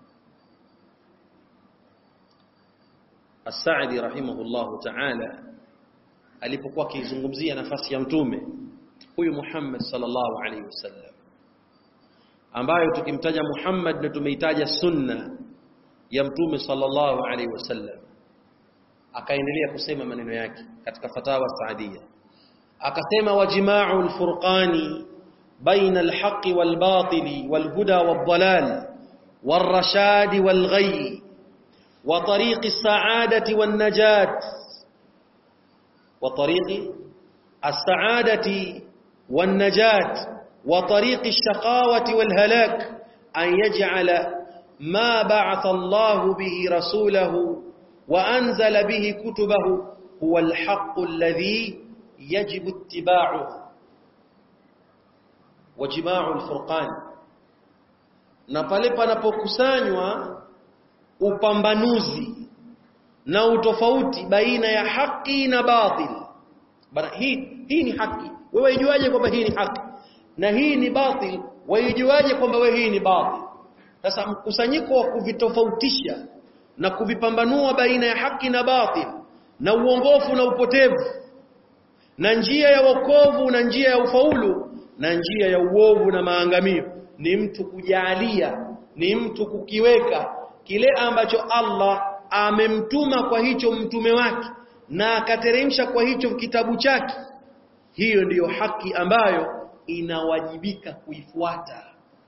As-Sa'di rahimahullahu ta'ala alipokuwa akizungumzia nafasi ya mtume huyu Muhammad sallallahu alaihi wasallam ambayo tukimtaja Muhammad na tumeitaja sunna ya mtume sallallahu alaihi wasallam akaendelea kusema maneno yake katika fatawa saadia akasema wajima'u al-furqani baina al-haqqi wal-batili wal-huda wad-dalal والرشاد والغي وطريق السعادة والنجاة وطريق السعادة والنجاة وطريق الشقاوة والهلاك أن يجعل ما بعث الله به رسوله وأنزل به كتبه هو الحق الذي يجب اتباعه وجماع الفرقان na pale panapokusanywa upambanuzi na utofauti baina ya haki na batil bana hii hii ni haki wewe ijuaje kwamba hii ni haki na hii ni batil waijuaje kwamba wewe hii ni batil sasa mkusanyiko wa kuvitofautisha na kuvipambanua baina ya haki na batil na uongofu na upotevu na njia ya wokovu na njia ya ufaulu na njia ya uovu na maangamio ni mtu kujalia ni mtu kukiweka kile ambacho Allah amemtuma kwa hicho mtume wake na akateremsha kwa hicho kitabu chake hiyo ndiyo haki ambayo inawajibika kuifuata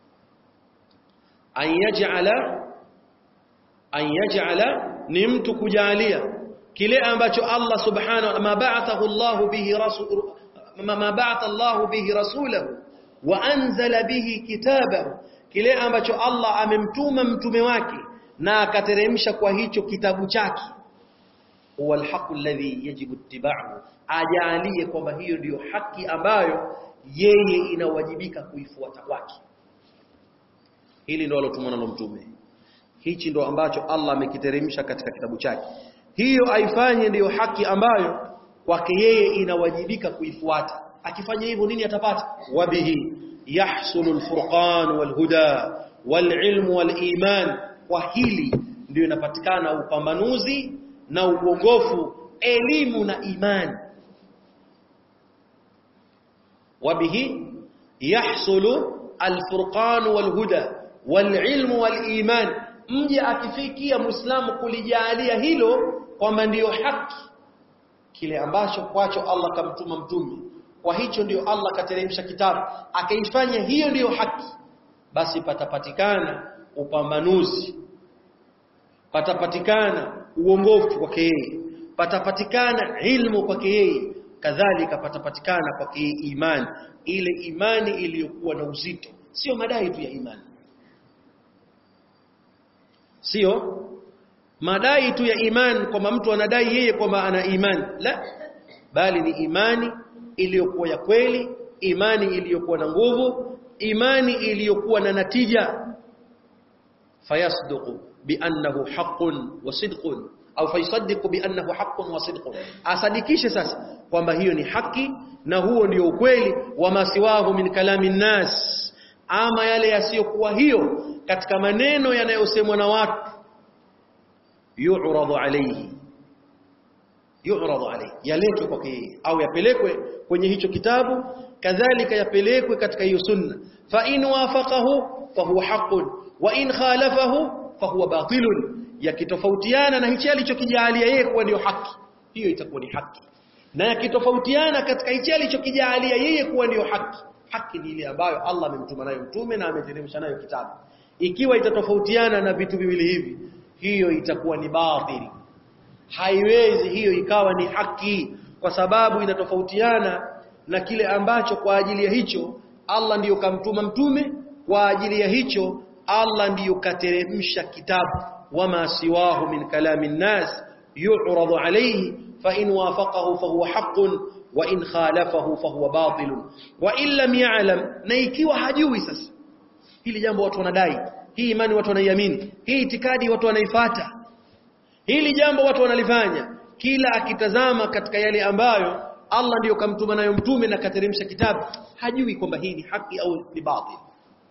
an yaj'ala an yaj'ala ni mtu kujalia kile ambacho Allah subhanahu ma ba'athahu Allah bihi rasul ma ba'atha Allah bihi rasulahu wa anzala bihi kitabahu kile ambacho Allah amemtuma mtume wake na akateremsha kwa hicho kitabu chake huwa alhaqu alladhi yajibu ittiba'u ajalie kwamba hiyo ndiyo haki ambayo yeye inawajibika kuifuata kwake hili ndio alotumwa nalo mtume hichi ndo ambacho Allah amekiteremsha katika kitabu chake hiyo aifanye ndiyo haki ambayo kwake yeye inawajibika kuifuata akifanya hivyo nini atapata wabihi yahsulu alfurqan walhuda walilmu waliman kwa hili ndio inapatikana upambanuzi na uongofu elimu na imani wabihi yahsulu alfurqan walhuda walilmu waliman mje akifikia muislamu kulijalia hilo kwamba ndiyo haki kile ambacho kwacho Allah kamtuma mtume kwa hicho ndiyo Allah kateremsha kitabu akaifanya hiyo ndiyo haki basi patapatikana upambanuzi patapatikana uongofu kwake yeye patapatikana ilmu kwake yeye kadhalika patapatikana kwake yeye imani ile imani iliyokuwa na uzito sio madai tu ya imani sio madai tu ya imani kwamba mtu anadai yeye kwamba ana imani la bali ni imani iliyokuwa ya kweli imani iliyokuwa na nguvu imani iliyokuwa na natija fayasduqu biannahu haqqun wa sidqun au faysaddiqu biannahu haqqun wa sidqun asadikishe sasa kwamba hiyo ni haki na huo ndio ukweli wa masiwahu min kalami nnas ama yale yasiyokuwa hiyo katika maneno yanayosemwa na watu yu'radu alayhi yu'radu alayhi yaletwe kwake yeye au yapelekwe kwenye hicho kitabu kadhalika yapelekwe katika hiyo sunna fa in wafaqahu fa huwa haqqun wa in khalafahu fa huwa batilun yakitofautiana na hicho alichokijalia yeye kuwa ndio haki hiyo itakuwa ni haki na yakitofautiana katika hicho alichokijalia yeye kuwa ndio haki haki ni ile ambayo Allah amemtuma nayo mtume na ameteremsha nayo kitabu ikiwa itatofautiana na vitu viwili hivi hiyo itakuwa ni batili haiwezi hiyo ikawa ni haki kwa sababu inatofautiana na kile ambacho kwa ajili ya hicho Allah ndiyo kamtuma mtume kwa ajili ya hicho Allah ndiyo kateremsha kitabu wama siwahu min kalami nnas yu'radu alayhi fa in wafaqahu fa huwa haqqun wa in khalafahu fa huwa batilun wa in lam ya'lam na ikiwa hajui sasa hili jambo watu wanadai hii imani watu wanaiamini hii itikadi watu wanaifata hili jambo watu wanalifanya kila akitazama katika yale ambayo Allah ndiyo kamtuma nayo mtume na kateremsha kitabu hajui kwamba hii ni haki au ni batil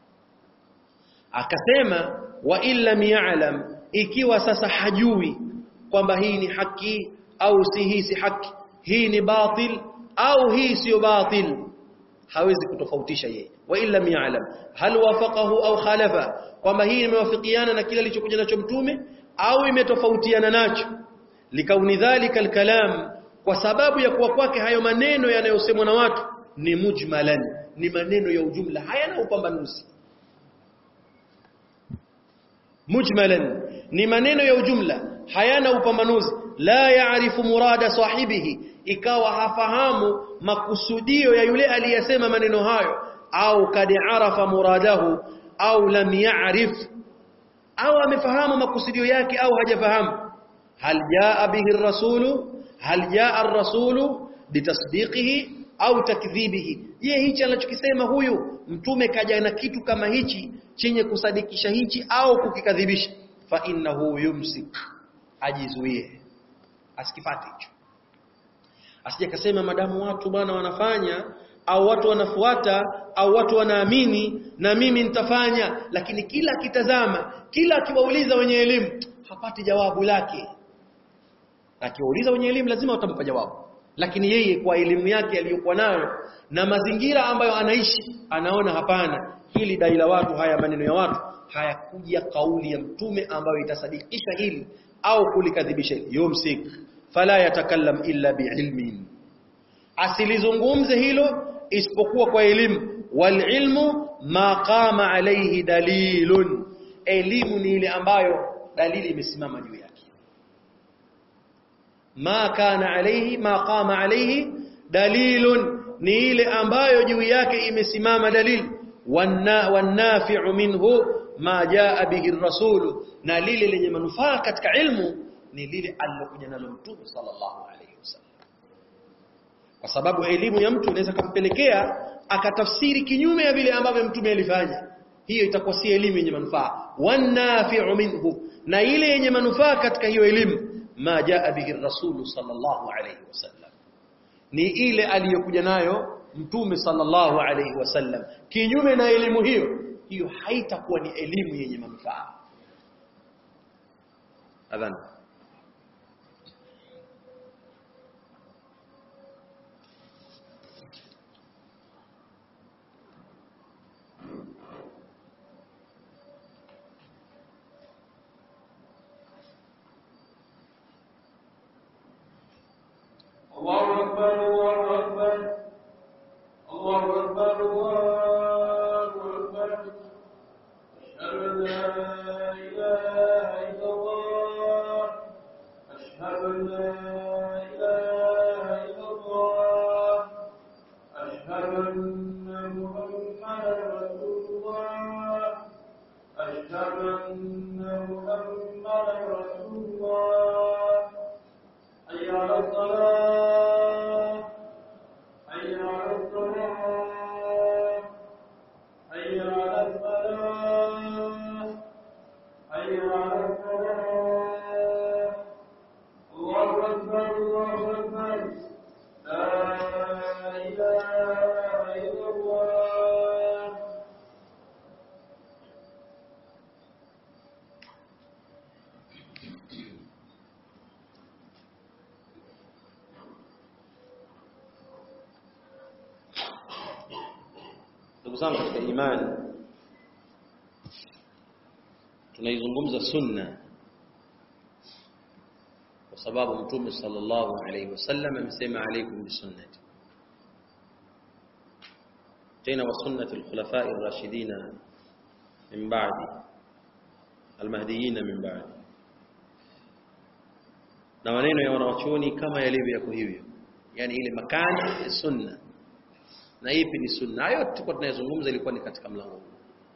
akasema wa illam ya'lam ikiwa sasa hajui kwamba hii ni haki au si hii si haki hii ni batil au hii sio batil hawezi kutofautisha yeye wa illam ya'lam hal wafaqahu au khalafa kwamba hii imewafikiana na kile alichokuja nacho mtume au imetofautiana nacho likauni dhalika alkalam kwa sababu ya kuwa kwake hayo maneno yanayosemwa na watu ni mujmalan ni maneno ya ujumla hayana upambanuzi mujmalan ni maneno ya ujumla hayana upambanuzi la yaarifu murada sahibihi ikawa hafahamu makusudio ya yule aliyesema maneno hayo au kad arafa muradahu au lam ya'rif au amefahamu makusudio yake au hajafahamu hal jaa bihi ar-rasulu hal jaa ar-rasulu bitasdiqihi au takdhibihi je hichi anachokisema huyu mtume kaja na kitu kama hichi chenye kusadikisha hichi au kukikadhibisha fa innahu yumsik ajizuie asikipate hicho asije kasema madamu watu bwana wanafanya au watu wanafuata au watu wanaamini na mimi nitafanya lakini kila akitazama kila akiwauliza wenye elimu hapati jawabu lake akiwauliza wenye elimu lazima watampa jawabu lakini yeye kwa elimu yake aliyokuwa nayo na mazingira ambayo anaishi anaona hapana hili dai la watu haya maneno ya watu hayakuja kauli ya mtume ambayo itasadikisha hili au kulikadhibisha hili yumsik fala yatakallam illa biilmin asilizungumze hilo isipokuwa kwa elimu wal ilmu ma qama alayhi dalilun elimu ni ile ambayo dalili imesimama juu yake ma kana alayhi ma qama alayhi dalilun ni ile ambayo juu yake imesimama dalili wanafi'u minhu ma jaa bihi ar-rasul na lile lenye manufaa katika ilmu ni lile alilokuja nalo mtume sallallahu alayhi wasallam kwa sababu elimu ya mtu inaweza kumpelekea akatafsiri kinyume ya vile ambavyo mtume alifanya hiyo itakuwa si elimu yenye manufaa wanafi'u minhu na ile yenye manufaa katika hiyo elimu ma jaa bihi ar-rasul sallallahu alayhi wasallam ni ile aliyokuja nayo mtume sallallahu alayhi wasallam kinyume na elimu hiyo hiyo haitakuwa ni elimu yenye manufaa adhan الله أكبر الله أكبر الله أكبر الله أكبر أشهد أن لا إله إلا الله أشهد أن لا إله إلا الله أشهد أن محمدا رسول الله أشهد أن محمدا رسول الله حي على الصلاة حي على الصلاة حي على الصلاة حي على الصلاة الله أكبر الله أكبر لا إله إلا الله ndugu zangu katika imani tunaizungumza sunna kwa sababu mtume sallallahu alaihi wasallam amesema alaikum bisunnati tena wa sunnati alkhulafai ar-rashidina min ba'di almahdiyina min ba'di na maneno ya wanawachuoni kama yalivyo yako hivyo yani ile makani ya sunna na ipi ni sunna hayo tulikuwa tunayozungumza ilikuwa ni katika mlango huu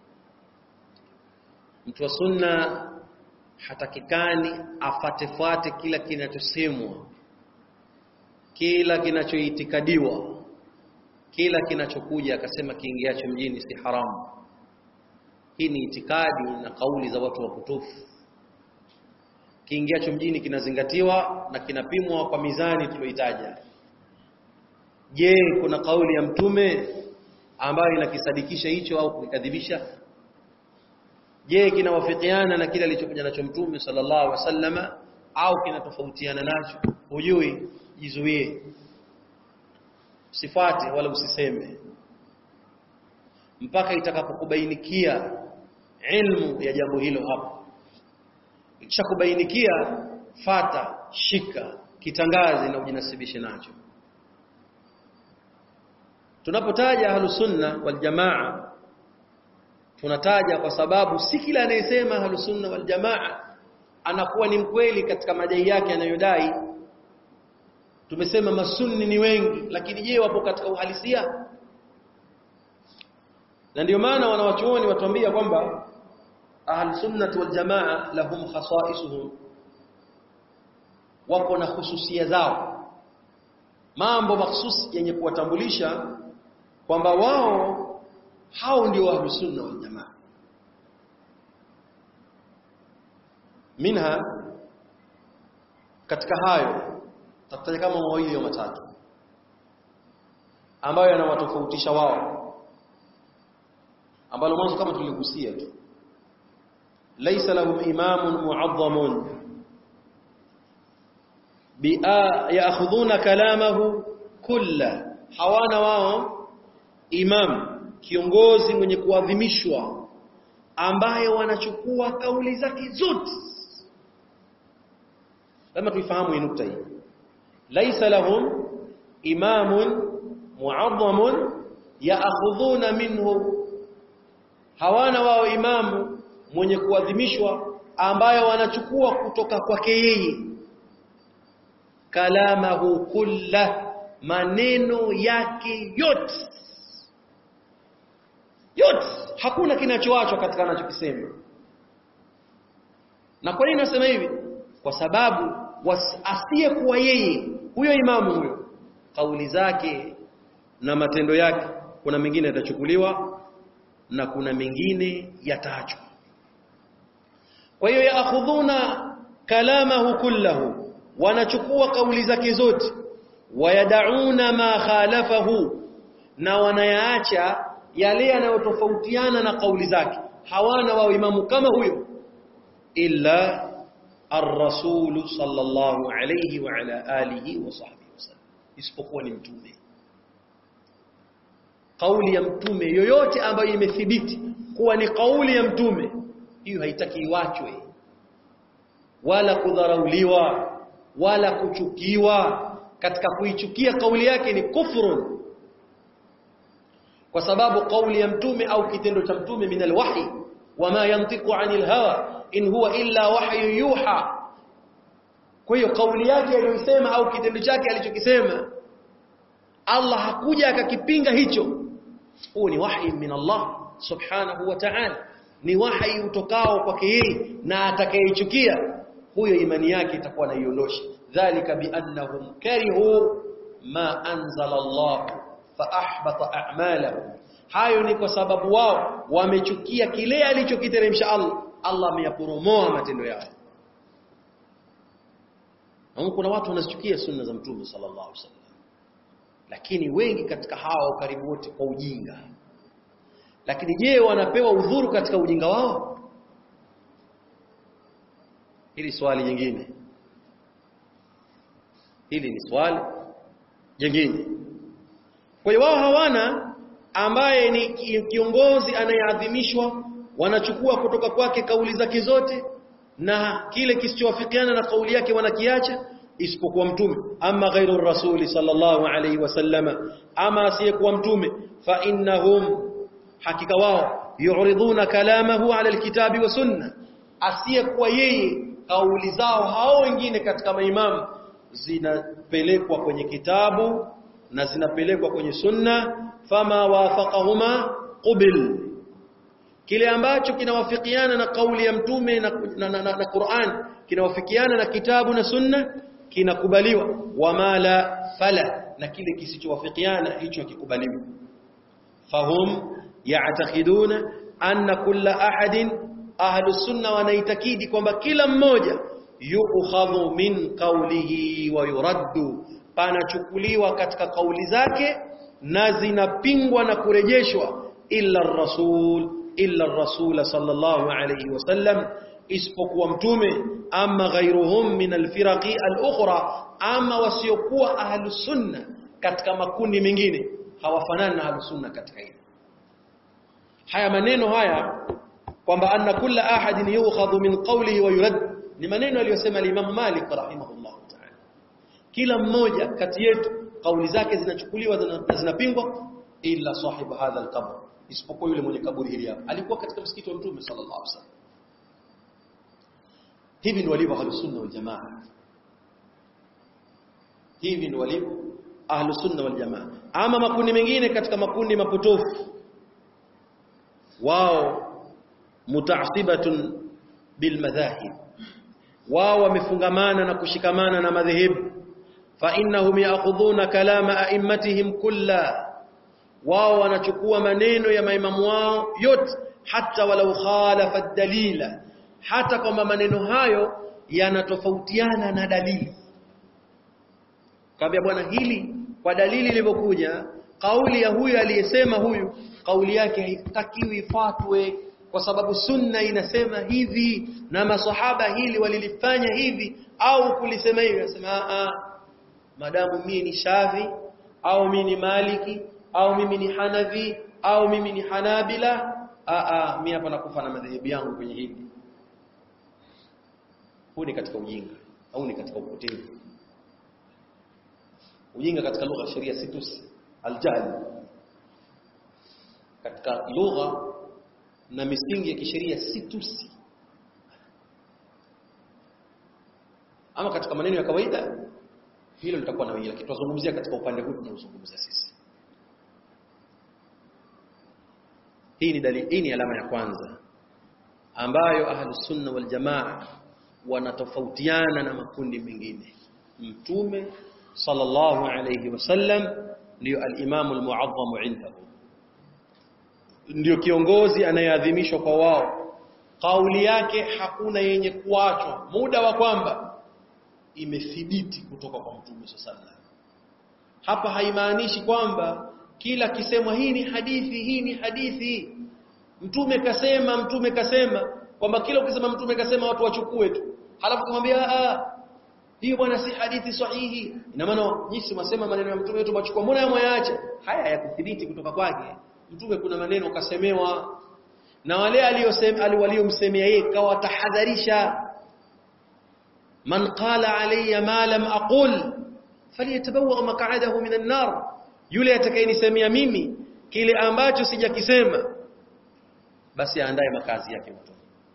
mtu wa sunna hatakikani afatefuate kila kinachosemwa kila kinachoitikadiwa kila kinachokuja akasema kiingiacho mjini si haramu hii ni itikadi na kauli za watu wakutufu kiingiacho mjini kinazingatiwa na kinapimwa kwa mizani tulioitaja je kuna kauli ya mtume ambayo inakisadikisha hicho au kukadhibisha je kinawafikiana na kile alichokuja nacho mtume sallallahu alaihi wasallama au kinatofautiana nacho hujui jizuie usifate wala usiseme mpaka itakapokubainikia ilmu ya jambo hilo hapo ikishakubainikia fata shika kitangaze na ujinasibishe nacho tunapotaja ahlusunna wal jamaa tunataja kwa sababu si kila anayesema ahlusunna wal jamaa anakuwa ni mkweli katika madai yake anayodai tumesema masunni ni wengi lakini je wapo katika uhalisia na ndio maana wanawachuoni watuambia kwamba ahlusunnah wal jamaa lahum khasaisuhum wako na hususia zao mambo mahsusi yenye kuwatambulisha kwamba wao hao ndio ahlusunna wal jamaa minha katika hayo takutaja kama mawili au matatu ambayo yanawatofautisha wao ambalo mwanzo kama tuligusia tu laysa lahum imamun mu'azzamun yaakhudhuna kalamahu kulla hawana wao imam kiongozi mwenye kuadhimishwa ambaye wanachukua kauli zake zote lazima tuifahamu hii nukta hii laysa lahum imamun mu'azzamun yaakhudhuna minhu hawana wao imamu mwenye kuadhimishwa ambaye wanachukua kutoka kwake yeye kalamahu kulla maneno yake yote yote hakuna kinachoachwa katika anachokisema na kwa nini nasema hivi kwa sababu asiyekuwa yeye huyo imamu huyo kauli zake na matendo yake kuna mengine yatachukuliwa na kuna mengine yataachwa kwa hiyo yaakhudhuna kalamahu kullahu wanachukua kauli zake zote wayadauna ma khalafahu na wanayaacha yale yanayotofautiana na kauli zake hawana wao imamu kama huyo illa ar-rasul sallallahu alayhi wa ala alihi wa sahbihi wasallam isipokuwa ni mtume kauli ya mtume yoyote ambayo imethibiti kuwa ni kauli ya mtume hiyo haitaki iwachwe wala kudharauliwa wala kuchukiwa katika kuichukia kauli yake ni kufrun kwa sababu kauli ya mtume au kitendo cha mtume min alwahi wama yantiqu anil hawa in huwa illa wahyu yuha kwa hiyo kauli yake aliyosema au kitendo chake alichokisema Allah hakuja akakipinga hicho huu ni wahi min Allah subhanahu wa ta'ala ni wahi utokao kwake yeye na atakayeichukia huyo imani yake itakuwa naiondosha dhalika biannahum karihu ma anzala Allah fa ahbata a'malahum hayo ni kwa sababu wao wamechukia kile alichokiteremsha Allah Allah ameyaporomoa matendo yao na kuna watu wanazichukia sunna za mtume sallallahu alaihi wasallam lakini wengi katika hao karibu wote kwa ujinga lakini je wanapewa udhuru katika ujinga wao hili swali jingine hili ni swali jingine kwa hiyo wao hawana ambaye ni kiongozi anayeadhimishwa wanachukua kutoka kwake kauli zake zote na kile kisichowafikiana na kauli yake wanakiacha isipokuwa mtume ama ghairu rasuli sallallahu alayhi wasallama ama asiyekuwa mtume fa innahum hakika wao yuridhuna kalamahu ala alkitabi wa sunna asiyekuwa yeye kauli zao hao wengine katika maimamu zinapelekwa kwenye kitabu na zinapelekwa kwenye sunna fama wafaqahuma qubil kile ambacho kinawafikiana na kauli ya mtume na, na, na, na, na Qur'an kinawafikiana na kitabu na sunna kinakubaliwa wama la fala na kile kisichowafikiana hicho kikubaliwa fahum ya'taqiduna anna kulla ahadin ahlus sunna wanaitakidi kwamba kila mmoja yu'khadhu min qawlihi wa yuraddu panachukuliwa katika kauli zake na zinapingwa na kurejeshwa illa rasul illa rasul sallallahu alayhi wasallam isipokuwa mtume ama ghairuhum min alfiraqi alukhra ama wasiokuwa ahlus sunna katika makundi mengine hawafanani na ahlus sunna katika hili haya maneno haya kwamba anna kulla ahadin yu'khadhu min qawlihi wa yurad ni maneno aliyosema al-Imam Malik rahimahullah ta'ala kila mmoja kati yetu kauli zake zinachukuliwa na zinapingwa ila sahibu hadha al-qabr isipokuwa yule mwenye kaburi hili hapa alikuwa katika msikiti wa mtume sallallahu alaihi wasallam hivi ndio walivyo ahlus sunna wal jamaa hivi ndio walivyo ahlus sunna wal jamaa ama makundi mengine katika makundi mapotofu wao mutaasibatun bil madhahib wao wamefungamana na kushikamana na madhehebu fa innahum ya'khudhuna kalama a'immatihim kulla wao wanachukua maneno ya maimamu wao yote hata walau khalafa dalila hata kwamba maneno hayo yanatofautiana na dalili kaambia bwana hili kwa dalili ilivyokuja kauli ya huyu aliyesema huyu kauli yake haitakiwi ifuatwe kwa sababu sunna inasema hivi na maswahaba hili walilifanya hivi au kulisema hivi anasema a madamu mimi ni Shafi au mimi ni Maliki au mimi ni Hanafi au mimi ni Hanabila a a mimi hapa nakufa na madhehebu yangu kwenye hili huu ni katika ujinga au ni katika upotevu ujinga katika lugha ya sheria si tusi aljahl katika lugha na misingi ya kisheria si tusi ama katika maneno ya kawaida hilo litakuwa na lakini tunazungumzia katika upande huu tunaozungumza sisi hii ni dalili hii ni alama ya kwanza ambayo ahlus sunna wal jamaa wanatofautiana na makundi mengine mtume sallallahu alayhi wasallam ndio al-imam al-mu'azzam indahu ndio kiongozi anayeadhimishwa kwa wao kauli yake hakuna yenye kuachwa muda wa kwamba imethibiti kutoka kwa mtume sallallahu hapa haimaanishi kwamba kila kisemwa hii ni hadithi hii ni hadithi mtume kasema mtume kasema kwamba kila ukisema mtume kasema watu wachukue tu halafu kumwambia a hiyo bwana si hadithi sahihi ina maana nyinyi mwasema maneno ya mtume wetu machukua mbona yamwaacha haya yakuthibiti kutoka kwake mtume kuna maneno kasemewa na wale aliyosema waliomsemea yeye kawa tahadharisha man qala alayya ma lam aqul falyatabawa maq'adahu min an-nar yule atakayenisemea mimi kile ambacho sijakisema basi aandae makazi yake mtu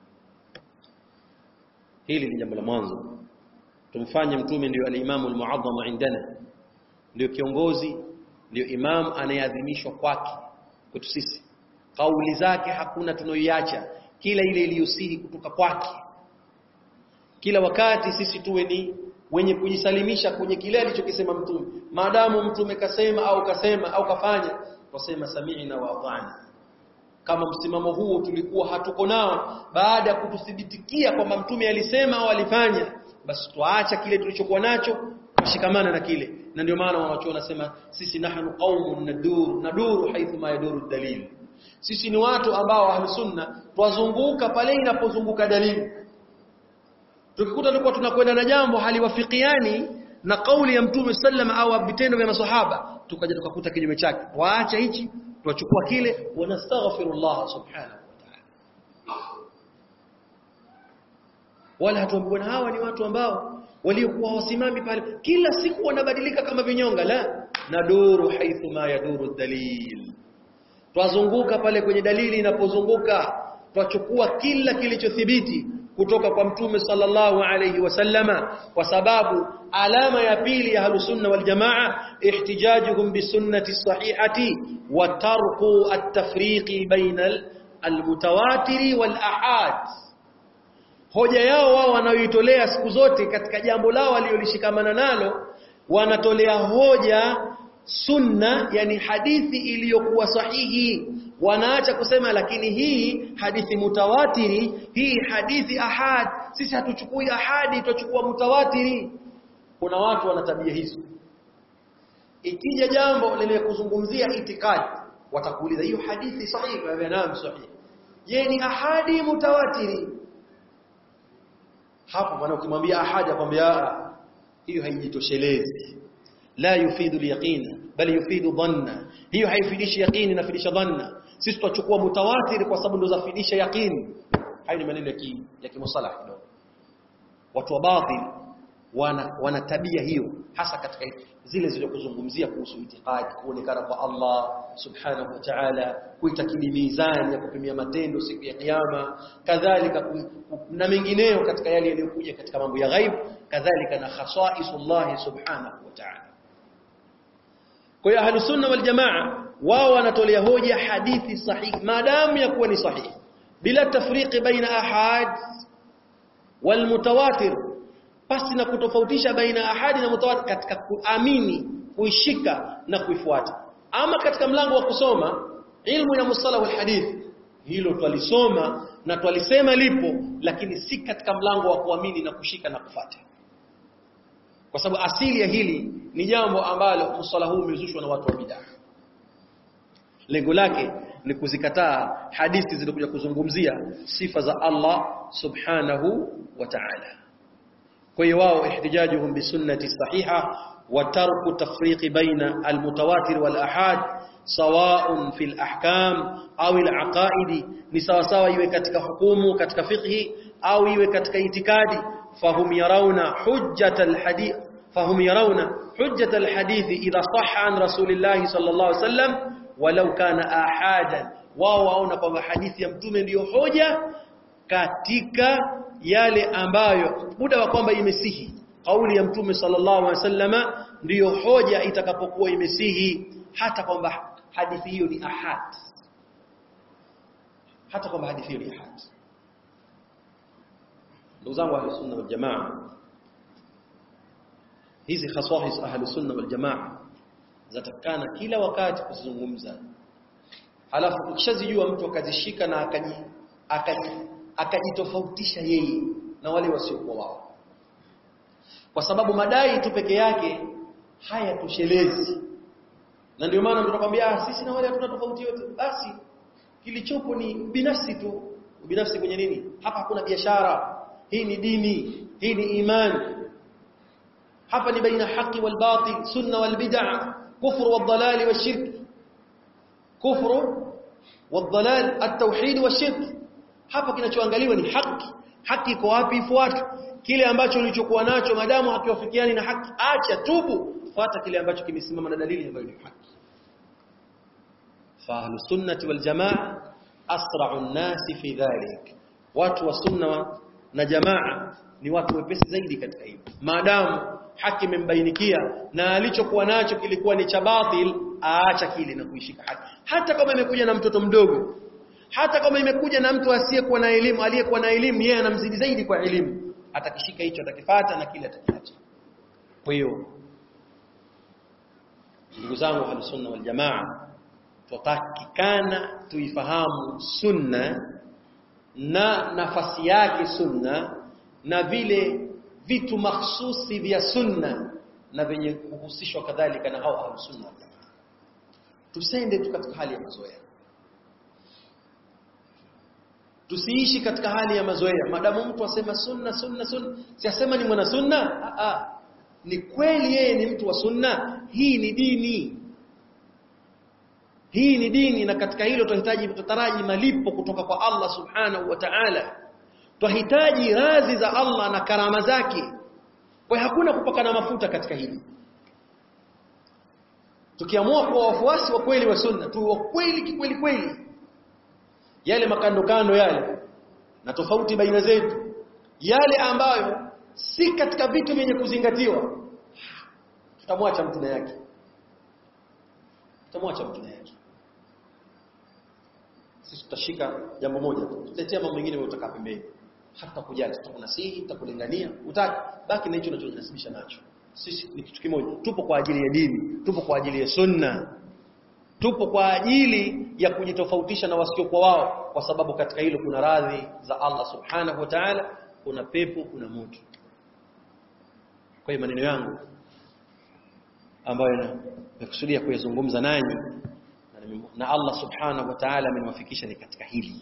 hili ni jambo la mwanzo tumfanye mtume ndio al-imamu al-mu'azzam indana ndio kiongozi ndio imam anayeadhimishwa kwake kwetu sisi kauli zake hakuna tunoiacha kila ile iliyosihi kutoka kwake kila wakati sisi tuwe ni wenye kujisalimisha kwenye kile alichokisema mtume maadamu mtume kasema au kasema au kafanya tusema sami'na wa ata'na kama msimamo huo tulikuwa hatuko nao baada ya kututhibitikia kwamba mtume alisema au alifanya basi tuacha kile tulichokuwa nacho kushikamana na kile na ndio maana wanachuo wanasema sisi nahnu qaumun nadur naduru haithu ma yaduru dalil sisi ni watu ambao ahlu sunna twazunguka pale inapozunguka dalili tukikuta tulikuwa tunakwenda na jambo haliwafikiani na kauli ya mtume sallama au vitendo vya maswahaba tukaja tukakuta kinyume chake waacha hichi tuachukua kile wanastaghfirullah subhanahu wa ta'ala wala hatuambiwa hawa ni watu ambao waliokuwa wasimami pale kila siku wanabadilika kama vinyonga la naduru haithu ma yaduru dalil twazunguka pale kwenye dalili inapozunguka twachukua kila kilichothibiti kutoka kwa mtume sallallahu alayhi wasallama kwa sababu alama ya pili ya halusunna wal jamaa ihtijajuhum bisunnati sahihati wa tarku at-tafriqi baina al-mutawatiri wal ahad hoja yao wao wanaoitolea siku zote katika jambo lao walilolishikamana nalo wanatolea hoja sunna yani hadithi iliyokuwa sahihi wanaacha kusema lakini hii hadithi mutawatiri hii hadithi ahad sisi hatuchukui ahadi tuchukua mutawatiri kuna watu wana tabia hizo ikija jambo lenye kuzungumzia itikadi watakuuliza hiyo hadithi sahihi kwa naam sahihi je ni ahadi mutawatiri hapo maana ukimwambia ahadi akwambia hiyo haijitoshelezi la yufidu al-yaqin bali yufidu dhanna hiyo haifidishi yaqini inafidisha dhanna sisi tutachukua mutawatir kwa sababu ndo zafidisha yaqini hayo ni maneno ya ki, ya kimusalah kidogo watu wa batil wana, wana tabia hiyo hasa katika zile zilizokuzungumzia kuhusu itikadi kuonekana kwa Allah subhanahu wa ta'ala kuitakidi mizani ya kupimia matendo siku ya kiyama kadhalika ku- ku- na mengineyo katika yale yaliyokuja katika mambo ya ghaib kadhalika na khasaisullah subhanahu wa ta'ala kwa hiyo ahlus sunna wal jamaa wao wanatolea hoja hadithi sahihi maadamu ya kuwa ni sahihi bila tafriqi baina ahad wal mutawatir pasi na kutofautisha baina ahadi na mutawatir katika kuamini kuishika na kuifuata ama katika mlango wa kusoma ilmu ya mustalah wal hadith hilo twalisoma na twalisema lipo lakini si katika mlango wa kuamini na kushika na kufuata kwa sababu asili ya hili ni jambo ambalo msala huu umezushwa na watu wa bid'a lengo lake ni kuzikataa hadithi zilizokuja kuzungumzia sifa za Allah subhanahu wa ta'ala kwa hiyo wao ihtijajuhum bisunnati sahiha wa tarku tafriqi baina almutawatir wal ahad sawa'un fil ahkam au al aqaidi ni sawa sawa iwe katika hukumu katika fiqhi au iwe katika itikadi fahum yarawna hujjat al hadith fahum yarawna hujjat al hadith idha sahha an rasulillah sallallahu alaihi wasallam walau kana ahadan wao waona kwamba hadithi ya mtume ndiyo hoja katika yale ambayo muda wa kwamba imesihi kauli ya mtume sallallahu alaihi wasallama ndiyo hoja itakapokuwa imesihi hata kwamba hadithi hiyo ni ahad hata kwamba hadithi hiyo ni ahad ndugu zangu ahli sunna wal jamaa hizi khaswahis ahli sunna wal jamaa zatakana kila wakati kuzungumza halafu ukishazijua mtu akazishika na akaji akaji akajitofautisha yeye na wale wasiokuwa wao kwa sababu madai tu peke yake hayatoshelezi na ndio maana mtakwambia ah sisi na wale hatuna tofauti yote basi kilichopo ni binafsi tu binafsi kwenye nini hapa hakuna biashara hii ni dini hii ni imani hapa ni baina haki wal batil sunna wal bid'ah kufru wal dalal wal shirk kufru wal dalal at tauhid wal shirk hapa kinachoangaliwa ni haki haki iko wapi ifuate kile ambacho ulichokuwa nacho madamu hakiwafikiani na haki acha tubu fuata kile ambacho kimesimama na dalili ambayo ni haki fa ahlus sunnati wal jamaa asra'u an-nasi fi dhalik watu wa sunna na jamaa ni watu wepesi zaidi katika hilo maadamu haki imembainikia na alichokuwa nacho kilikuwa ni cha batil aacha kile na kuishika haki hata kama imekuja na mtoto mdogo hata kama imekuja na mtu asiyekuwa na elimu aliyekuwa na elimu yeye anamzidi zaidi kwa elimu atakishika hicho atakifata na kile atakiacha kwa hiyo ndugu zangu ahlus sunna wal jamaa tutakikana tuifahamu sunna na nafasi yake sunna na vile vitu mahsusi vya sunna na venye kuhusishwa kadhalika na hao ahlus sunna wal jamaa tusende tu katika hali ya mazoea tusiishi katika hali ya mazoea madamu mtu asema sunna sunna sunna siasema ni mwana sunna a a ni kweli yeye ni mtu wa sunna hii ni dini hii ni dini na katika hilo tunahitaji tutaraji malipo kutoka kwa Allah subhanahu wa ta'ala tunahitaji radhi za Allah na karama zake kwa hakuna kupakana mafuta katika hili tukiamua kuwa wafuasi wa kweli wa sunna tu wa kweli kikweli kweli yale makando kando yale na tofauti baina zetu yale ambayo si katika vitu vyenye kuzingatiwa tutamwacha mtu na yake tutamwacha mtu na yake sisi tutashika jambo moja tu tutetea mambo mengine wewe utakaa pembeni hata kujali tutakunasihi tutakulingania utaki baki na hicho unachojinasibisha nacho sisi ni kitu kimoja tupo kwa ajili ya dini tupo kwa ajili ya sunna tupo kwa ajili ya kujitofautisha na wasiokuwa wao kwa sababu katika hilo kuna radhi za Allah subhanahu wa ta'ala kuna pepo kuna moto kwa hiyo maneno yangu ambayo nakusudia kuyazungumza nanyi na Allah subhanahu wa ta'ala ameniwafikisha ni katika hili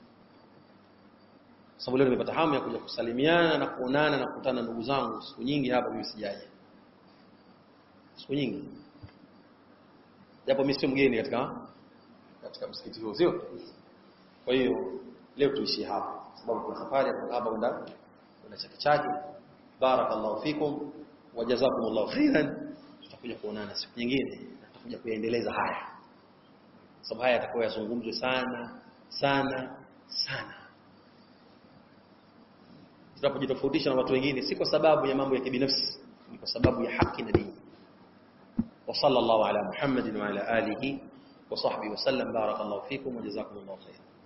sababu leo nimepata hamu ya kuja kusalimiana na kuonana na kukutana ndugu zangu siku nyingi hapa mimi sijaje siku nyingi japo mimi sio mgeni katika katika msikiti huu sio kwa hiyo leo tuishie hapa sababu kuna safari hapa kwenda kuna chake chake barakallahu fikum wa jazakumullahu khairan tutakuja kuonana siku nyingine na tutakuja kuendeleza haya sababu haya yatakuwa yazungumzwe sana sana sana tunapojitofautisha na watu wengine si kwa sababu ya mambo ya kibinafsi ni kwa sababu ya haki na dini wa sallallahu ala muhammadin wa ala alihi wa sahbihi wa sallam barakallahu fikum wa jazakumullahu khairan